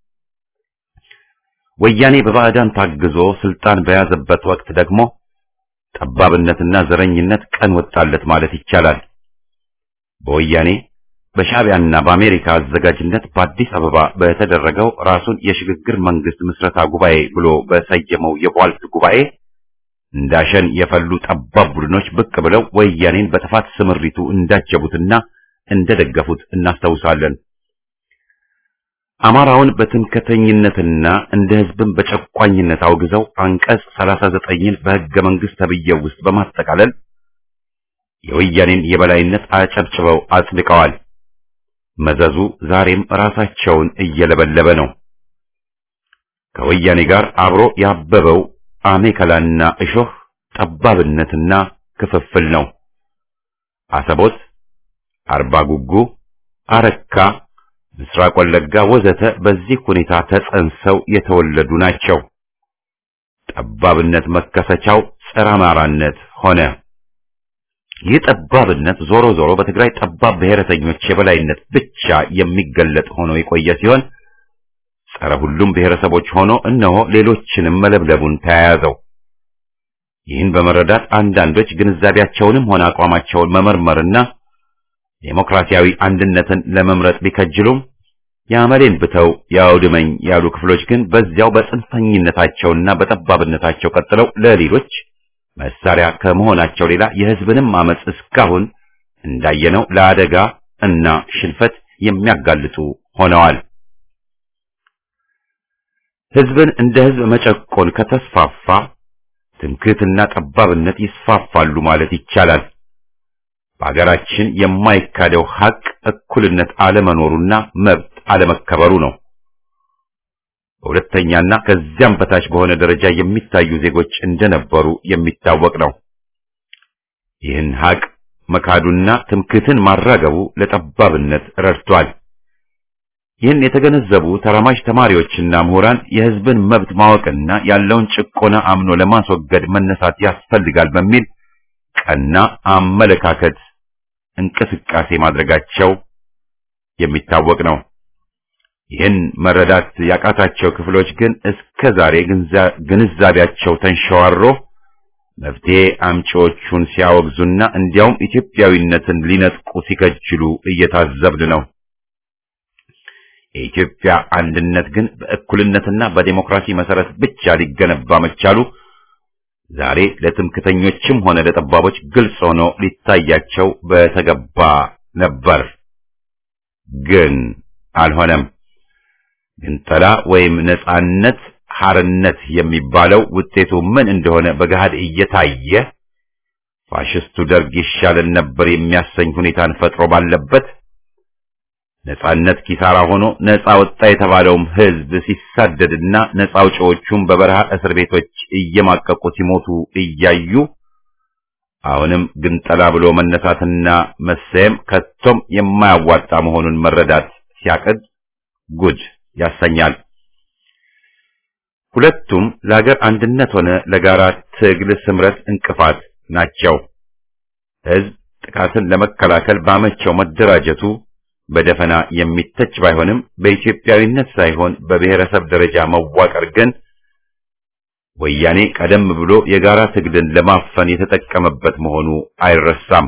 ወያኔ በባዕዳን ታግዞ ስልጣን በያዘበት ወቅት ደግሞ ጠባብነትና ዘረኝነት ቀን ወጣለት ማለት ይቻላል። በወያኔ በሻዕቢያና በአሜሪካ አዘጋጅነት በአዲስ አበባ በተደረገው ራሱን የሽግግር መንግስት ምስረታ ጉባኤ ብሎ በሰየመው የቧልት ጉባኤ እንዳሸን የፈሉ ጠባብ ቡድኖች ብቅ ብለው ወያኔን በጥፋት ስምሪቱ እንዳጀቡትና እንደደገፉት እናስታውሳለን። አማራውን በትምክህተኝነትና እንደ ህዝብን በጨቋኝነት አውግዘው አንቀጽ 39ን በሕገ መንግስት ተብዬው ውስጥ በማጠቃለል የወያኔን የበላይነት አጨብጭበው አጽድቀዋል። መዘዙ ዛሬም ራሳቸውን እየለበለበ ነው። ከወያኔ ጋር አብሮ ያበበው አሜከላና እሾህ ጠባብነትና ክፍፍል ነው። አሰቦት፣ አርባ ጉጉ፣ አረካ፣ ምስራቅ ወለጋ ወዘተ በዚህ ሁኔታ ተጸንሰው የተወለዱ ናቸው። ጠባብነት መከሰቻው ጸረ አማራነት ሆነ። ይህ ጠባብነት ዞሮ ዞሮ በትግራይ ጠባብ ብሔረተኞች የበላይነት ብቻ የሚገለጥ ሆኖ የቆየ ሲሆን ጸረ ሁሉም ብሔረሰቦች ሆኖ እነሆ ሌሎችንም መለብለቡን ተያያዘው። ይህን በመረዳት አንዳንዶች ግንዛቤያቸውንም ሆነ አቋማቸውን መመርመርና ዴሞክራሲያዊ አንድነትን ለመምረጥ ቢከጅሉም የአመሌን ብተው ያውድመኝ ያሉ ክፍሎች ግን በዚያው በጽንፈኝነታቸውና በጠባብነታቸው ቀጥለው ለሌሎች መሳሪያ ከመሆናቸው ሌላ የሕዝብንም አመጽ እስካሁን እንዳየነው ለአደጋ እና ሽንፈት የሚያጋልጡ ሆነዋል። ሕዝብን እንደ ሕዝብ መጨቆን ከተስፋፋ ትምክህትና ጠባብነት ይስፋፋሉ ማለት ይቻላል። በሀገራችን የማይካደው ሀቅ እኩልነት አለመኖሩና መብት አለመከበሩ ነው። በሁለተኛና ከዚያም በታች በሆነ ደረጃ የሚታዩ ዜጎች እንደነበሩ የሚታወቅ ነው። ይህን ሀቅ መካዱና ትምክህትን ማራገቡ ለጠባብነት ረድቷል። ይህን የተገነዘቡ ተራማጅ ተማሪዎችና ምሁራን የሕዝብን መብት ማወቅና ያለውን ጭቆና አምኖ ለማስወገድ መነሳት ያስፈልጋል በሚል ቀና አመለካከት እንቅስቃሴ ማድረጋቸው የሚታወቅ ነው። ይህን መረዳት ያቃታቸው ክፍሎች ግን እስከ ዛሬ ግንዛቤያቸው ተንሸዋሮ መፍትሄ አምጪዎቹን ሲያወግዙና እንዲያውም ኢትዮጵያዊነትን ሊነጥቁ ሲከጅሉ እየታዘብን ነው። የኢትዮጵያ አንድነት ግን በእኩልነትና በዴሞክራሲ መሰረት ብቻ ሊገነባ መቻሉ ዛሬ ለትምክተኞችም ሆነ ለጠባቦች ግልጽ ሆኖ ሊታያቸው በተገባ ነበር። ግን አልሆነም። ግንጠላ ወይም ነጻነት ሐርነት የሚባለው ውጤቱ ምን እንደሆነ በገሃድ እየታየ ፋሽስቱ ደርግ ይሻለን ነበር የሚያሰኝ ሁኔታን ፈጥሮ ባለበት ነጻነት ኪሳራ ሆኖ ነጻ ወጣ የተባለውም ህዝብ ሲሳደድና ነጻ አውጪዎቹም በበረሃ እስር ቤቶች እየማቀቁ ሲሞቱ እያዩ አሁንም ግንጠላ ብሎ መነሳትና መሰየም ከቶም የማያዋጣ መሆኑን መረዳት ሲያቅድ ጉድ ያሰኛል። ሁለቱም ለሀገር አንድነት ሆነ ለጋራ ትግል ስምረት እንቅፋት ናቸው። ህዝብ ጥቃትን ለመከላከል ባመቸው መደራጀቱ በደፈና የሚተች ባይሆንም በኢትዮጵያዊነት ሳይሆን በብሔረሰብ ደረጃ መዋቀር ግን ወያኔ ቀደም ብሎ የጋራ ትግልን ለማፈን የተጠቀመበት መሆኑ አይረሳም።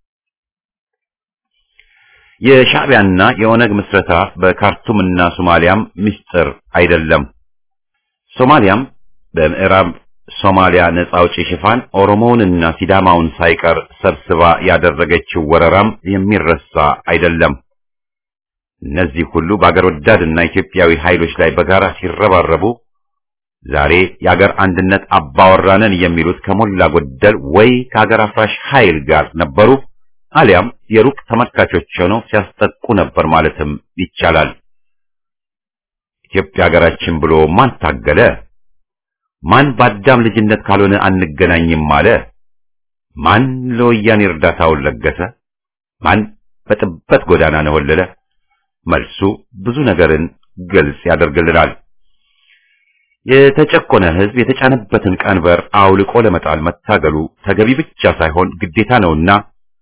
የሻዕቢያና የኦነግ ምስረታ በካርቱምና ሶማሊያም ምስጢር አይደለም። ሶማሊያም በምዕራብ ሶማሊያ ነጻ አውጪ ሽፋን ኦሮሞውንና ሲዳማውን ሳይቀር ሰብስባ ያደረገችው ወረራም የሚረሳ አይደለም። እነዚህ ሁሉ በአገር ወዳድና ኢትዮጵያዊ ኃይሎች ላይ በጋራ ሲረባረቡ ዛሬ የአገር አንድነት አባወራነን የሚሉት ከሞላ ጎደል ወይ ከአገር አፍራሽ ኃይል ጋር ነበሩ አሊያም የሩቅ ተመልካቾች ሆነው ሲያስጠቁ ነበር ማለትም ይቻላል። ኢትዮጵያ ሀገራችን ብሎ ማን ታገለ? ማን በአዳም ልጅነት ካልሆነ አንገናኝም አለ? ማን ለወያኔ እርዳታውን ለገሰ? ማን በጥበት ጎዳና ነወለለ? መልሱ ብዙ ነገርን ግልጽ ያደርግልናል። የተጨቆነ ሕዝብ የተጫነበትን ቀንበር አውልቆ ለመጣል መታገሉ ተገቢ ብቻ ሳይሆን ግዴታ ነውና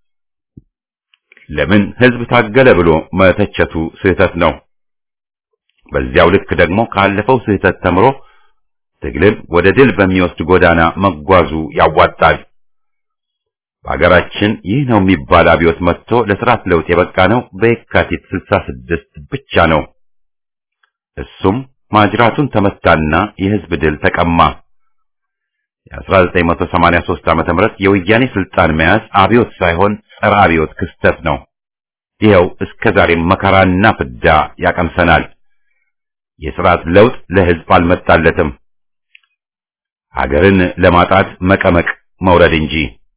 ለምን ሕዝብ ታገለ ብሎ መተቸቱ ስህተት ነው። በዚያው ልክ ደግሞ ካለፈው ስህተት ተምሮ ትግልን ወደ ድል በሚወስድ ጎዳና መጓዙ ያዋጣል። በሀገራችን ይህ ነው የሚባል አብዮት መጥቶ ለስርዓት ለውጥ የበቃ ነው በየካቲት 66 ብቻ ነው። እሱም ማጅራቱን ተመታና የህዝብ ድል ተቀማ። የ1983 ዓመተ ምህረት የወያኔ ስልጣን መያዝ አብዮት ሳይሆን ጸረ አብዮት ክስተት ነው። ይኸው እስከ ዛሬም መከራና ፍዳ ያቀምሰናል። የስርዓት ለውጥ ለህዝብ አልመጣለትም። ሀገርን ለማጣት መቀመቅ መውረድ እንጂ።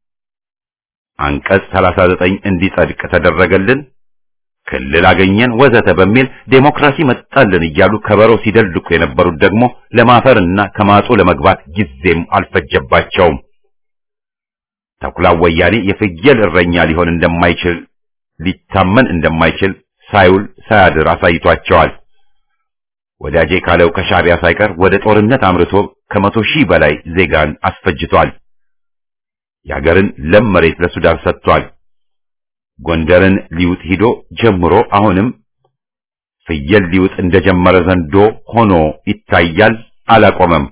አንቀጽ 39 እንዲጸድቅ ተደረገልን፣ ክልል አገኘን፣ ወዘተ በሚል ዴሞክራሲ መጣልን እያሉ ከበሮ ሲደልቁ የነበሩት ደግሞ ለማፈርና ከማጡ ለመግባት ጊዜም አልፈጀባቸውም። ተኩላው ወያኔ የፍየል እረኛ ሊሆን እንደማይችል ሊታመን እንደማይችል ሳይውል ሳያድር አሳይቷቸዋል። ወዳጄ ካለው ከሻዕቢያ ሳይቀር ወደ ጦርነት አምርቶ ከመቶ ሺህ በላይ ዜጋን አስፈጅቷል። የሀገርን ለም መሬት ለሱዳን ሰጥቷል። ጎንደርን ሊውጥ ሂዶ ጀምሮ አሁንም ፍየል ሊውጥ እንደጀመረ ዘንዶ ሆኖ ይታያል። አላቆመም።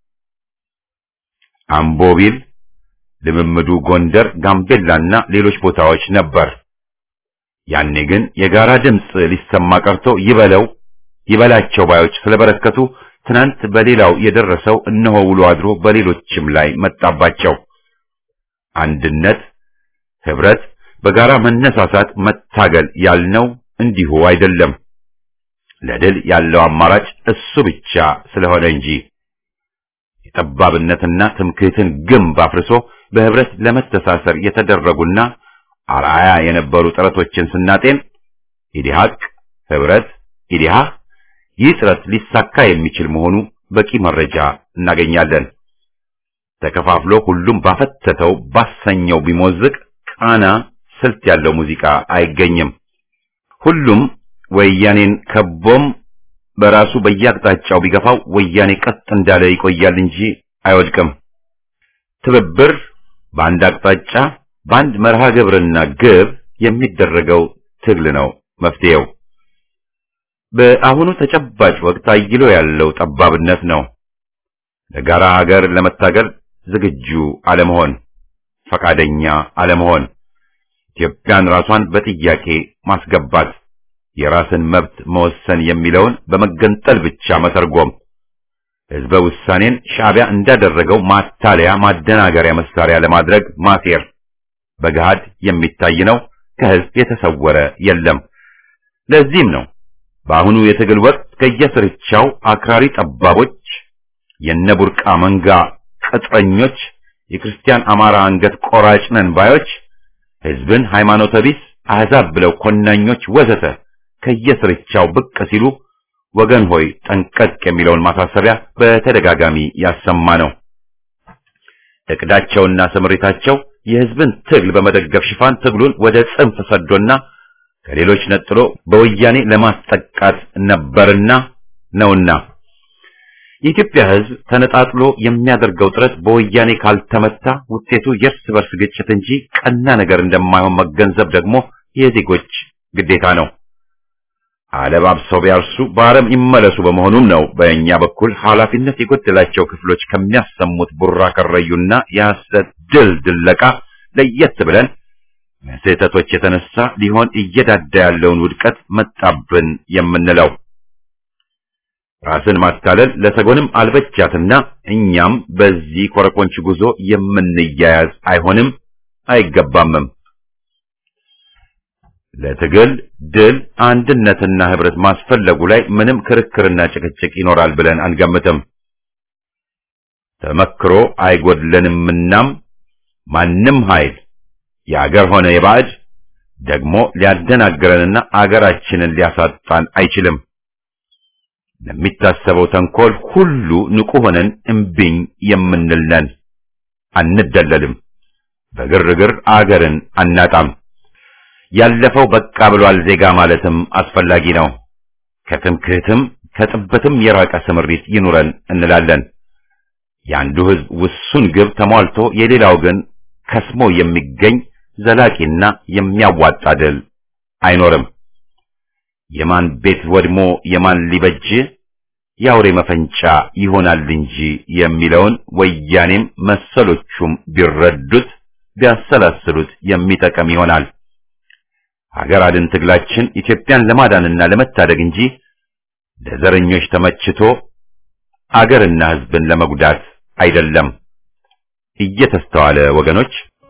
አምቦ ቢል ልምምዱ ጎንደር፣ ጋምቤላና ሌሎች ቦታዎች ነበር። ያኔ ግን የጋራ ድምፅ ሊሰማ ቀርቶ ይበለው ይበላቸው ባዮች ስለበረከቱ ትናንት በሌላው የደረሰው እነሆ ውሎ አድሮ በሌሎችም ላይ መጣባቸው። አንድነት፣ ህብረት፣ በጋራ መነሳሳት፣ መታገል ያልነው እንዲሁ አይደለም። ለድል ያለው አማራጭ እሱ ብቻ ስለሆነ እንጂ የጠባብነትና ትምክህትን ግንብ አፍርሶ በህብረት ለመተሳሰር የተደረጉና አርአያ የነበሩ ጥረቶችን ስናጤን ኢዲሃቅ፣ ህብረት፣ ኢዲሃ ይህ ጥረት ሊሳካ የሚችል መሆኑ በቂ መረጃ እናገኛለን። ተከፋፍሎ ሁሉም ባፈተተው ባሰኘው ቢሞዝቅ ቃና ስልት ያለው ሙዚቃ አይገኝም። ሁሉም ወያኔን ከቦም በራሱ በየአቅጣጫው ቢገፋው ወያኔ ቀጥ እንዳለ ይቆያል እንጂ አይወድቅም። ትብብር በአንድ አቅጣጫ በአንድ መርሃ ግብርና ግብ የሚደረገው ትግል ነው መፍትሄው። በአሁኑ ተጨባጭ ወቅት አይሎ ያለው ጠባብነት ነው። ለጋራ ሀገር ለመታገል ዝግጁ አለመሆን፣ ፈቃደኛ አለመሆን፣ ኢትዮጵያን ራሷን በጥያቄ ማስገባት፣ የራስን መብት መወሰን የሚለውን በመገንጠል ብቻ መተርጎም፣ ህዝበ ውሳኔን ሻዕቢያ እንዳደረገው ማታለያ ማደናገሪያ መሳሪያ ለማድረግ ማሴር በገሃድ የሚታይ ነው። ከህዝብ የተሰወረ የለም። ለዚህም ነው በአሁኑ የትግል ወቅት ከየስርቻው አክራሪ ጠባቦች፣ የነቡርቃ መንጋ ቅጥረኞች፣ የክርስቲያን አማራ አንገት ቆራጭ ነን ባዮች፣ ህዝብን ሃይማኖተ ቢስ አሕዛብ ብለው ኮናኞች ወዘተ ከየስርቻው ብቅ ሲሉ ወገን ሆይ ጠንቀቅ የሚለውን ማሳሰቢያ በተደጋጋሚ ያሰማ ነው። እቅዳቸውና ስምሪታቸው የህዝብን ትግል በመደገፍ ሽፋን ትግሉን ወደ ጽንፍ ሰዶና ከሌሎች ነጥሎ በወያኔ ለማስጠቃት ነበርና ነውና የኢትዮጵያ ህዝብ ተነጣጥሎ የሚያደርገው ጥረት በወያኔ ካልተመታ ውጤቱ የእርስ በርስ ግጭት እንጂ ቀና ነገር እንደማይሆን መገንዘብ ደግሞ የዜጎች ግዴታ ነው። አለባብሰው ቢያርሱ በአረም ይመለሱ በመሆኑም ነው በእኛ በኩል ኃላፊነት የጎደላቸው ክፍሎች ከሚያሰሙት ቡራ ከረዩና የሐሰት ድል ድለቃ ለየት ብለን ስህተቶች የተነሳ ሊሆን እየዳዳ ያለውን ውድቀት መጣብን የምንለው ራስን ማታለል ለሰጎንም አልበጃትና እኛም በዚህ ኮረኮንች ጉዞ የምንያያዝ አይሆንም አይገባምም። ለትግል ድል አንድነትና ህብረት ማስፈለጉ ላይ ምንም ክርክርና ጭቅጭቅ ይኖራል ብለን አንገምትም። ተመክሮ አይጎድለንምናም ማንም ኃይል የአገር ሆነ የባዕድ ደግሞ ሊያደናግረንና አገራችንን ሊያሳጣን አይችልም። ለሚታሰበው ተንኮል ሁሉ ንቁ ሆነን እምቢኝ የምንል ነን። አንደለልም። በግርግር አገርን አናጣም። ያለፈው በቃ ብሏል ዜጋ ማለትም አስፈላጊ ነው። ከትምክህትም ከጥበትም የራቀ ስምሪት ይኑረን እንላለን። የአንዱ ህዝብ ውሱን ግብ ተሟልቶ የሌላው ግን ከስሞ የሚገኝ ዘላቂና የሚያዋጣ ድል አይኖርም። የማን ቤት ወድሞ የማን ሊበጅ የአውሬ መፈንጫ ይሆናል እንጂ የሚለውን ወያኔም መሰሎቹም ቢረዱት ቢያሰላስሉት የሚጠቅም ይሆናል። ሀገር አድን ትግላችን ኢትዮጵያን ለማዳንና ለመታደግ እንጂ ለዘረኞች ተመችቶ አገርና ህዝብን ለመጉዳት አይደለም። እየተስተዋለ ወገኖች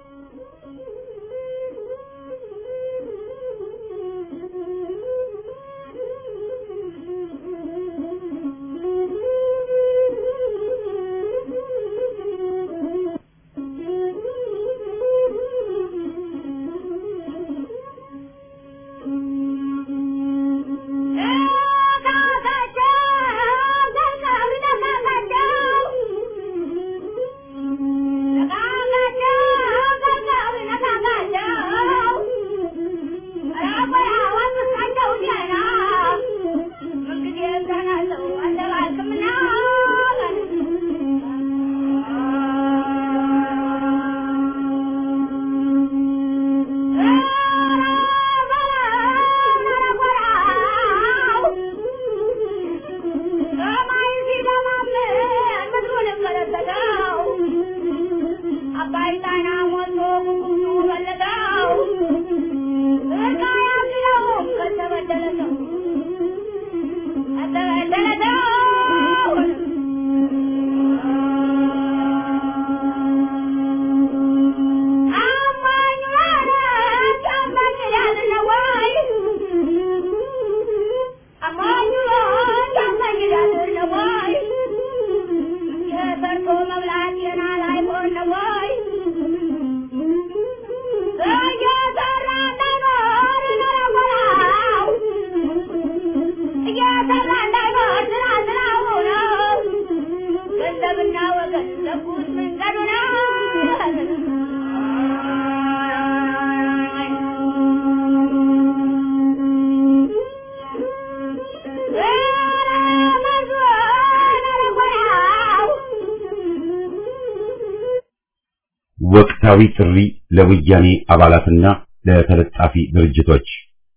ወቅታዊ ጥሪ ለወያኔ አባላትና ለተለጣፊ ድርጅቶች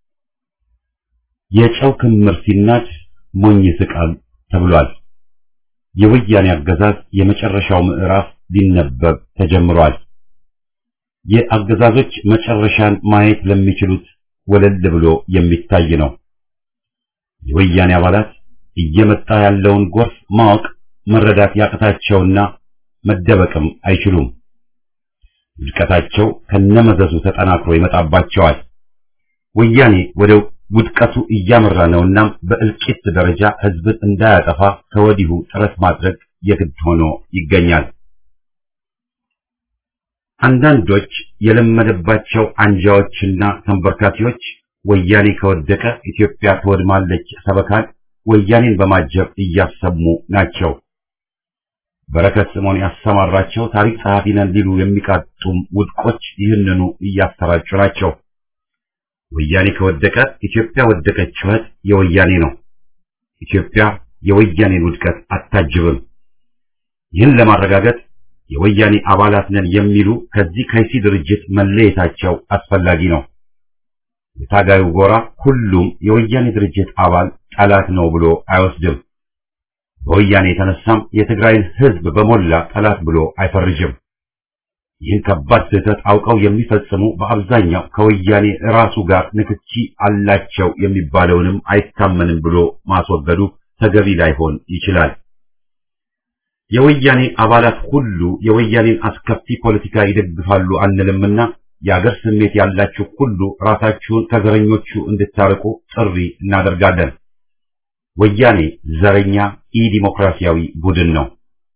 የጨው ክምር ሲናድ ሞኝ ስቃል ተብሏል። የወያኔ አገዛዝ የመጨረሻው ምዕራፍ ሊነበብ ተጀምሯል። የአገዛዞች መጨረሻን ማየት ለሚችሉት ወለል ብሎ የሚታይ ነው። የወያኔ አባላት እየመጣ ያለውን ጎርፍ ማወቅ መረዳት ያቅታቸውና መደበቅም አይችሉም። ውድቀታቸው ከነመዘዙ ተጠናክሮ ይመጣባቸዋል። ወያኔ ወደ ውድቀቱ እያመራ ነውና በእልቂት ደረጃ ህዝብን እንዳያጠፋ ከወዲሁ ጥረት ማድረግ የግድ ሆኖ ይገኛል። አንዳንዶች የለመደባቸው አንጃዎችና ተንበርካኪዎች ወያኔ ከወደቀ ኢትዮጵያ ትወድማለች ሰበካን ወያኔን በማጀብ እያሰሙ ናቸው። በረከት ስምዖን ያሰማራቸው ታሪክ ጸሐፊ ነን ሊሉ የሚቃጡም ውድቆች ይህንኑ እያሰራጩ ናቸው። ወያኔ ከወደቀ ኢትዮጵያ ወደቀች ጩኸት የወያኔ ነው። ኢትዮጵያ የወያኔን ውድቀት አታጅብም። ይህን ለማረጋገጥ የወያኔ አባላት ነን የሚሉ ከዚህ ከይሲ ድርጅት መለየታቸው አስፈላጊ ነው። የታጋዩ ጎራ ሁሉም የወያኔ ድርጅት አባል ጠላት ነው ብሎ አይወስድም። በወያኔ የተነሳም የትግራይን ሕዝብ በሞላ ጠላት ብሎ አይፈርጅም። ይህን ከባድ ስህተት አውቀው የሚፈጽሙ በአብዛኛው ከወያኔ ራሱ ጋር ንክኪ አላቸው የሚባለውንም አይታመንም ብሎ ማስወገዱ ተገቢ ላይሆን ይችላል። የወያኔ አባላት ሁሉ የወያኔን አስከፊ ፖለቲካ ይደግፋሉ አንልምና የአገር ስሜት ያላችሁ ሁሉ ራሳችሁን ከዘረኞቹ እንድታርቁ ጥሪ እናደርጋለን። ወያኔ ዘረኛ ኢ ዲሞክራሲያዊ ቡድን ነው።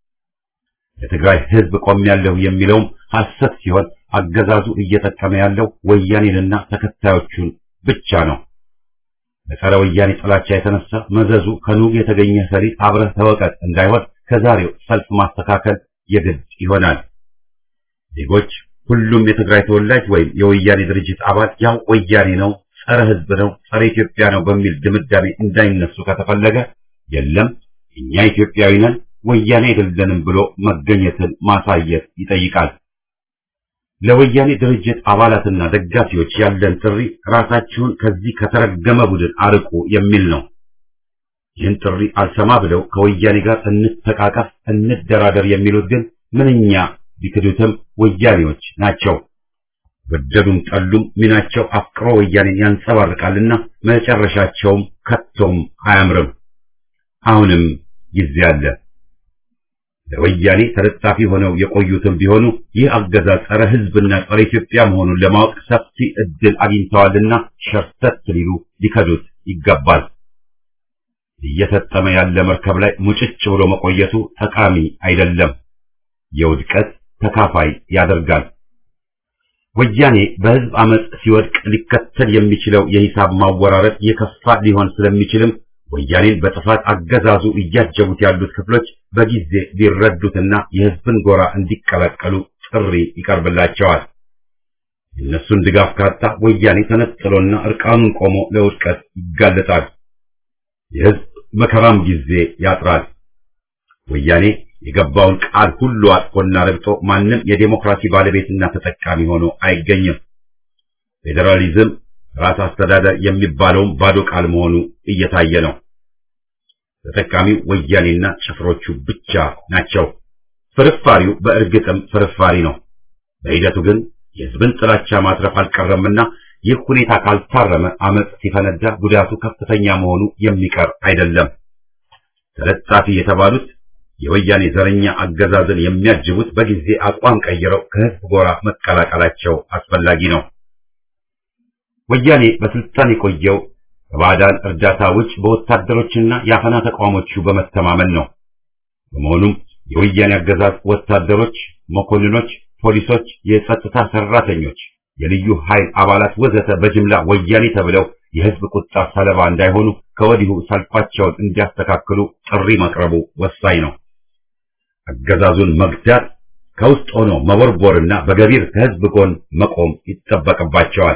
ለትግራይ ሕዝብ ቆሜያለሁ የሚለውም ሐሰት ሲሆን አገዛዙ እየጠቀመ ያለው ወያኔንና ተከታዮቹን ብቻ ነው። በጸረ ወያኔ ጥላቻ የተነሳ መዘዙ ከኑግ የተገኘ ሰሊጥ አብረህ ተወቀጥ እንዳይሆን ከዛሬው ሰልፍ ማስተካከል የግድ ይሆናል። ዜጎች ሁሉም የትግራይ ተወላጅ ወይም የወያኔ ድርጅት አባል ያው ወያኔ ነው፣ ጸረ ሕዝብ ነው፣ ጸረ ኢትዮጵያ ነው በሚል ድምዳሜ እንዳይነሱ ከተፈለገ የለም እኛ ኢትዮጵያዊ ነን ወያኔ አይደለንም ብሎ መገኘትን ማሳየት ይጠይቃል። ለወያኔ ድርጅት አባላትና ደጋፊዎች ያለን ጥሪ ራሳችሁን ከዚህ ከተረገመ ቡድን አርቁ የሚል ነው። ይህን ጥሪ አልሰማ ብለው ከወያኔ ጋር እንተቃቀፍ፣ እንደራደር የሚሉት ግን ምንኛ ቢክዱትም ወያኔዎች ናቸው። ወደዱም ጠሉም ሚናቸው አፍቅሮ ወያኔን ያንጸባርቃልና መጨረሻቸውም ከቶም አያምርም። አሁንም ጊዜ አለ። ለወያኔ ተለጣፊ ሆነው የቆዩትም ቢሆኑ ይህ አገዛዝ ጸረ ሕዝብና ጸረ ኢትዮጵያ መሆኑን ለማወቅ ሰፊ ዕድል አግኝተዋልና ሸርተት ሊሉ ሊከዱት ይገባል። እየሰጠመ ያለ መርከብ ላይ ሙጭጭ ብሎ መቆየቱ ጠቃሚ አይደለም፣ የውድቀት ተካፋይ ያደርጋል። ወያኔ በሕዝብ አመጽ ሲወድቅ ሊከተል የሚችለው የሂሳብ ማወራረድ የከፋ ሊሆን ስለሚችልም ወያኔን በጥፋት አገዛዙ እያጀቡት ያሉት ክፍሎች በጊዜ ሊረዱትና የሕዝብን ጎራ እንዲቀላቀሉ ጥሪ ይቀርብላቸዋል። የእነሱን ድጋፍ ካጣ ወያኔ ተነጥሎና እርቃኑን ቆሞ ለውድቀት ይጋለጣል። የሕዝብ መከራም ጊዜ ያጥራል። ወያኔ የገባውን ቃል ሁሉ አጥፎና ረግጦ ማንም የዴሞክራሲ ባለቤትና ተጠቃሚ ሆኖ አይገኝም። ፌዴራሊዝም ራስ አስተዳደር የሚባለውም ባዶ ቃል መሆኑ እየታየ ነው። ተጠቃሚው ወያኔና ጭፍሮቹ ብቻ ናቸው። ፍርፋሪው በእርግጥም ፍርፋሪ ነው። በሂደቱ ግን የሕዝብን ጥላቻ ማትረፍ አልቀረምና ይህ ሁኔታ ካልታረመ አመጽ ሲፈነዳ ጉዳቱ ከፍተኛ መሆኑ የሚቀር አይደለም። ተለጣፊ የተባሉት የወያኔ ዘረኛ አገዛዝን የሚያጅቡት በጊዜ አቋም ቀይረው ከሕዝብ ጎራ መቀላቀላቸው አስፈላጊ ነው። ወያኔ በስልጣን የቆየው ከባዕዳን እርዳታ ውጭ በወታደሮችና የአፈና ተቋሞቹ በመተማመን ነው። በመሆኑም የወያኔ አገዛዝ ወታደሮች፣ መኮንኖች፣ ፖሊሶች፣ የጸጥታ ሰራተኞች፣ የልዩ ኃይል አባላት ወዘተ በጅምላ ወያኔ ተብለው የሕዝብ ቁጣ ሰለባ እንዳይሆኑ ከወዲሁ ሰልፋቸውን እንዲያስተካክሉ ጥሪ መቅረቡ ወሳኝ ነው። አገዛዙን መግዳት ከውስጥ ሆኖ መቦርቦርና በገቢር ከሕዝብ ጎን መቆም ይጠበቅባቸዋል።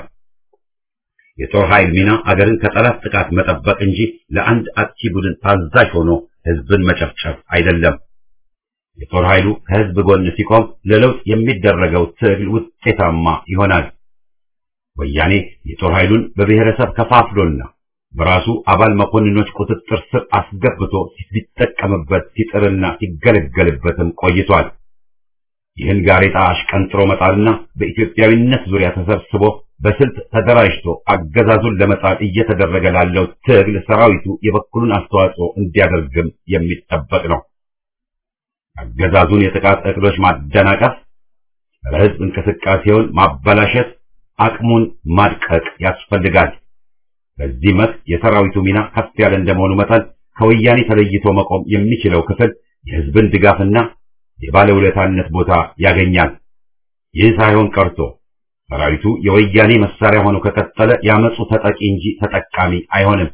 የጦር ኃይል ሚና አገርን ከጠላት ጥቃት መጠበቅ እንጂ ለአንድ አጥቂ ቡድን ታዛዥ ሆኖ ሕዝብን መጨፍጨፍ አይደለም። የጦር ኃይሉ ከሕዝብ ጎን ሲቆም ለለውጥ የሚደረገው ትግል ውጤታማ ይሆናል። ወያኔ የጦር ኃይሉን በብሔረሰብ ከፋፍሎና በራሱ አባል መኮንኖች ቁጥጥር ስር አስገብቶ ሲጠቀምበት ሲጥርና ሲገለገልበትም ቆይቷል። ይህን ጋሬጣ አሽቀንጥሮ መጣልና በኢትዮጵያዊነት ዙሪያ ተሰብስቦ በስልት ተደራጅቶ አገዛዙን ለመጣል እየተደረገ ላለው ትግል ሰራዊቱ የበኩሉን አስተዋጽኦ እንዲያደርግም የሚጠበቅ ነው። አገዛዙን የጥቃት እቅዶች ማደናቀፍ፣ ለሕዝብ እንቅስቃሴውን ማበላሸት፣ አቅሙን ማድቀቅ ያስፈልጋል። በዚህ መስክ የሰራዊቱ ሚና ከፍ ያለ እንደመሆኑ መጠን ከወያኔ ተለይቶ መቆም የሚችለው ክፍል የሕዝብን ድጋፍና የባለውለታነት ቦታ ያገኛል። ይህ ሳይሆን ቀርቶ ሰራዊቱ የወያኔ መሳሪያ ሆኖ ከቀጠለ ያመፁ ተጠቂ እንጂ ተጠቃሚ አይሆንም።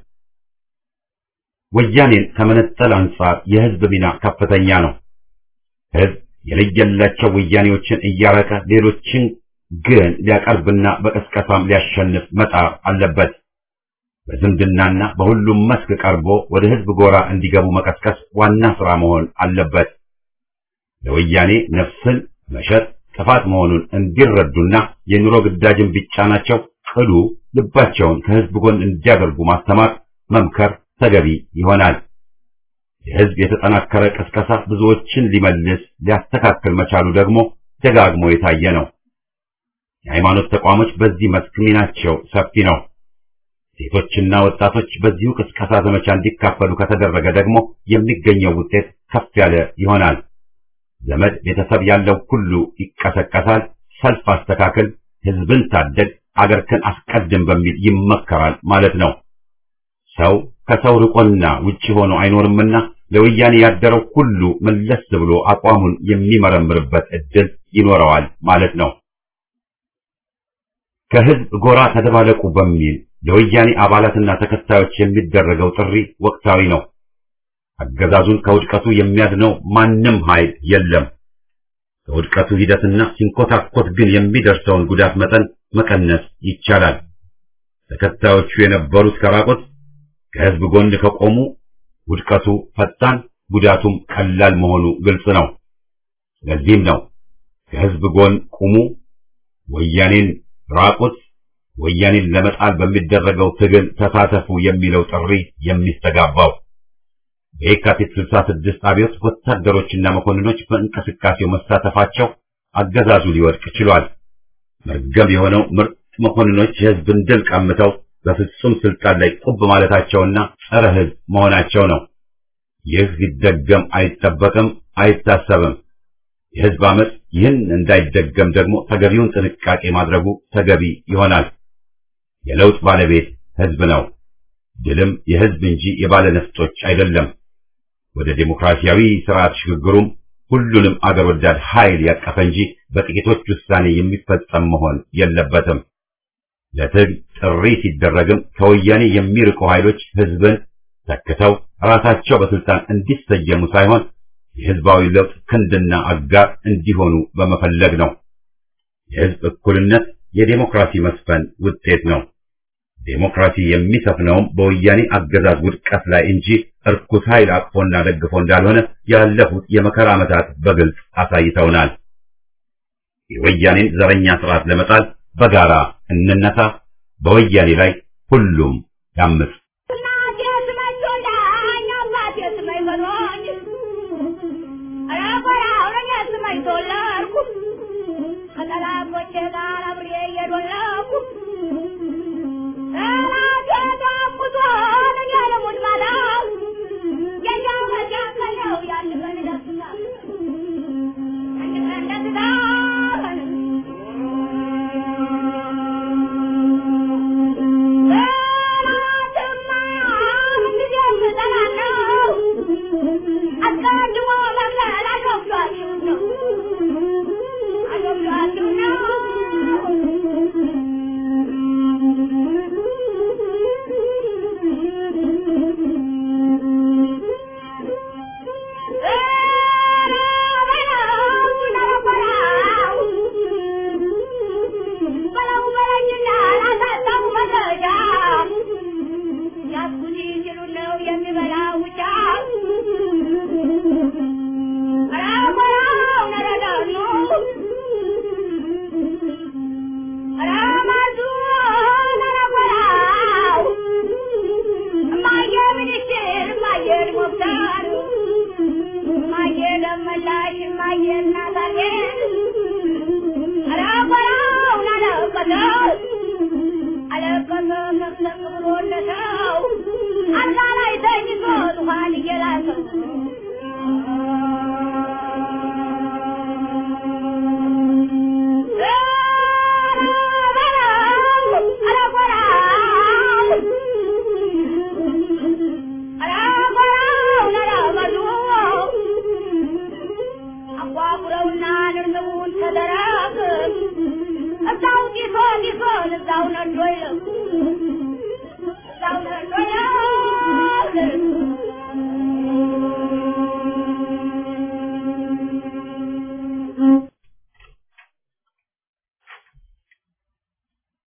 ወያኔን ከመነጠል አንጻር የህዝብ ሚና ከፍተኛ ነው። ህዝብ የለየላቸው ወያኔዎችን እያረቀ ሌሎችን ግን ሊያቀርብና በቀስቀሳም ሊያሸንፍ መጣር አለበት። በዝምድናና በሁሉም መስክ ቀርቦ ወደ ህዝብ ጎራ እንዲገቡ መቀስቀስ ዋና ስራ መሆን አለበት። ለወያኔ ነፍስን መሸጥ ጥፋት መሆኑን እንዲረዱና የኑሮ ግዳጅን ቢጫናቸው ቅሉ ልባቸውን ከህዝብ ጎን እንዲያደርጉ ማስተማር፣ መምከር ተገቢ ይሆናል። የህዝብ የተጠናከረ ቅስቀሳ ብዙዎችን ሊመልስ ሊያስተካክል መቻሉ ደግሞ ደጋግሞ የታየ ነው። የሃይማኖት ተቋሞች በዚህ መስክ ሚናቸው ሰፊ ነው። ሴቶችና ወጣቶች በዚሁ ቅስቀሳ ዘመቻ እንዲካፈሉ ከተደረገ ደግሞ የሚገኘው ውጤት ከፍ ያለ ይሆናል። ዘመድ ቤተሰብ ያለው ሁሉ ይቀሰቀሳል። ሰልፍ አስተካክል፣ ህዝብን ታደግ፣ አገርክን አስቀድም በሚል ይመከራል ማለት ነው። ሰው ከሰው ርቆና ውጪ ሆኖ አይኖርምና ለወያኔ ያደረው ሁሉ መለስ ብሎ አቋሙን የሚመረምርበት እድል ይኖረዋል ማለት ነው። ከህዝብ ጎራ ተደባለቁ በሚል ለወያኔ አባላትና ተከታዮች የሚደረገው ጥሪ ወቅታዊ ነው። አገዛዙን ከውድቀቱ የሚያድነው ማንም ኃይል የለም። ከውድቀቱ ሂደትና ሲንኮታኮት ግን የሚደርሰውን ጉዳት መጠን መቀነስ ይቻላል። ተከታዮቹ የነበሩት ከራቁት ከህዝብ ጎን ከቆሙ ውድቀቱ ፈጣን፣ ጉዳቱም ቀላል መሆኑ ግልጽ ነው። ለዚህም ነው ከህዝብ ጎን ቁሙ፣ ወያኔን ራቁት፣ ወያኔን ለመጣል በሚደረገው ትግል ተሳተፉ የሚለው ጥሪ የሚስተጋባው። በየካቲት 66 አብዮት ወታደሮችና መኮንኖች በእንቅስቃሴው መሳተፋቸው አገዛዙ ሊወድቅ ችሏል። መርገም የሆነው ምርጥ መኮንኖች የህዝብን ድል ቀምተው በፍጹም ስልጣን ላይ ቁብ ማለታቸውና ጸረ ህዝብ መሆናቸው ነው። ይህ ሊደገም አይጠበቅም፣ አይታሰብም። የህዝብ አመፅ ይህን እንዳይደገም ደግሞ ተገቢውን ጥንቃቄ ማድረጉ ተገቢ ይሆናል። የለውጥ ባለቤት ህዝብ ነው። ድልም የህዝብ እንጂ የባለ ነፍጦች አይደለም። ወደ ዴሞክራሲያዊ ስርዓት ሽግግሩም ሁሉንም አገር ወዳድ ኃይል ያቀፈ እንጂ በጥቂቶች ውሳኔ የሚፈጸም መሆን የለበትም። ለትግል ጥሪ ሲደረግም ከወያኔ የሚርቁ ኃይሎች ህዝብን ተክተው ራሳቸው በስልጣን እንዲሰየሙ ሳይሆን የህዝባዊ ለውጥ ክንድና አጋር እንዲሆኑ በመፈለግ ነው። የህዝብ እኩልነት የዴሞክራሲ መስፈን ውጤት ነው። ዴሞክራሲ የሚሰፍነውም በወያኔ አገዛዝ ውድቀት ላይ እንጂ እርኩስ ኃይል አቅፎና ደግፎ እንዳልሆነ ያለፉት የመከራ ዓመታት በግልጽ አሳይተውናል። የወያኔን ዘረኛ ስርዓት ለመጣል በጋራ እንነሳ። በወያኔ ላይ ሁሉም ያምፅ። ከጠላቶቼ ጋር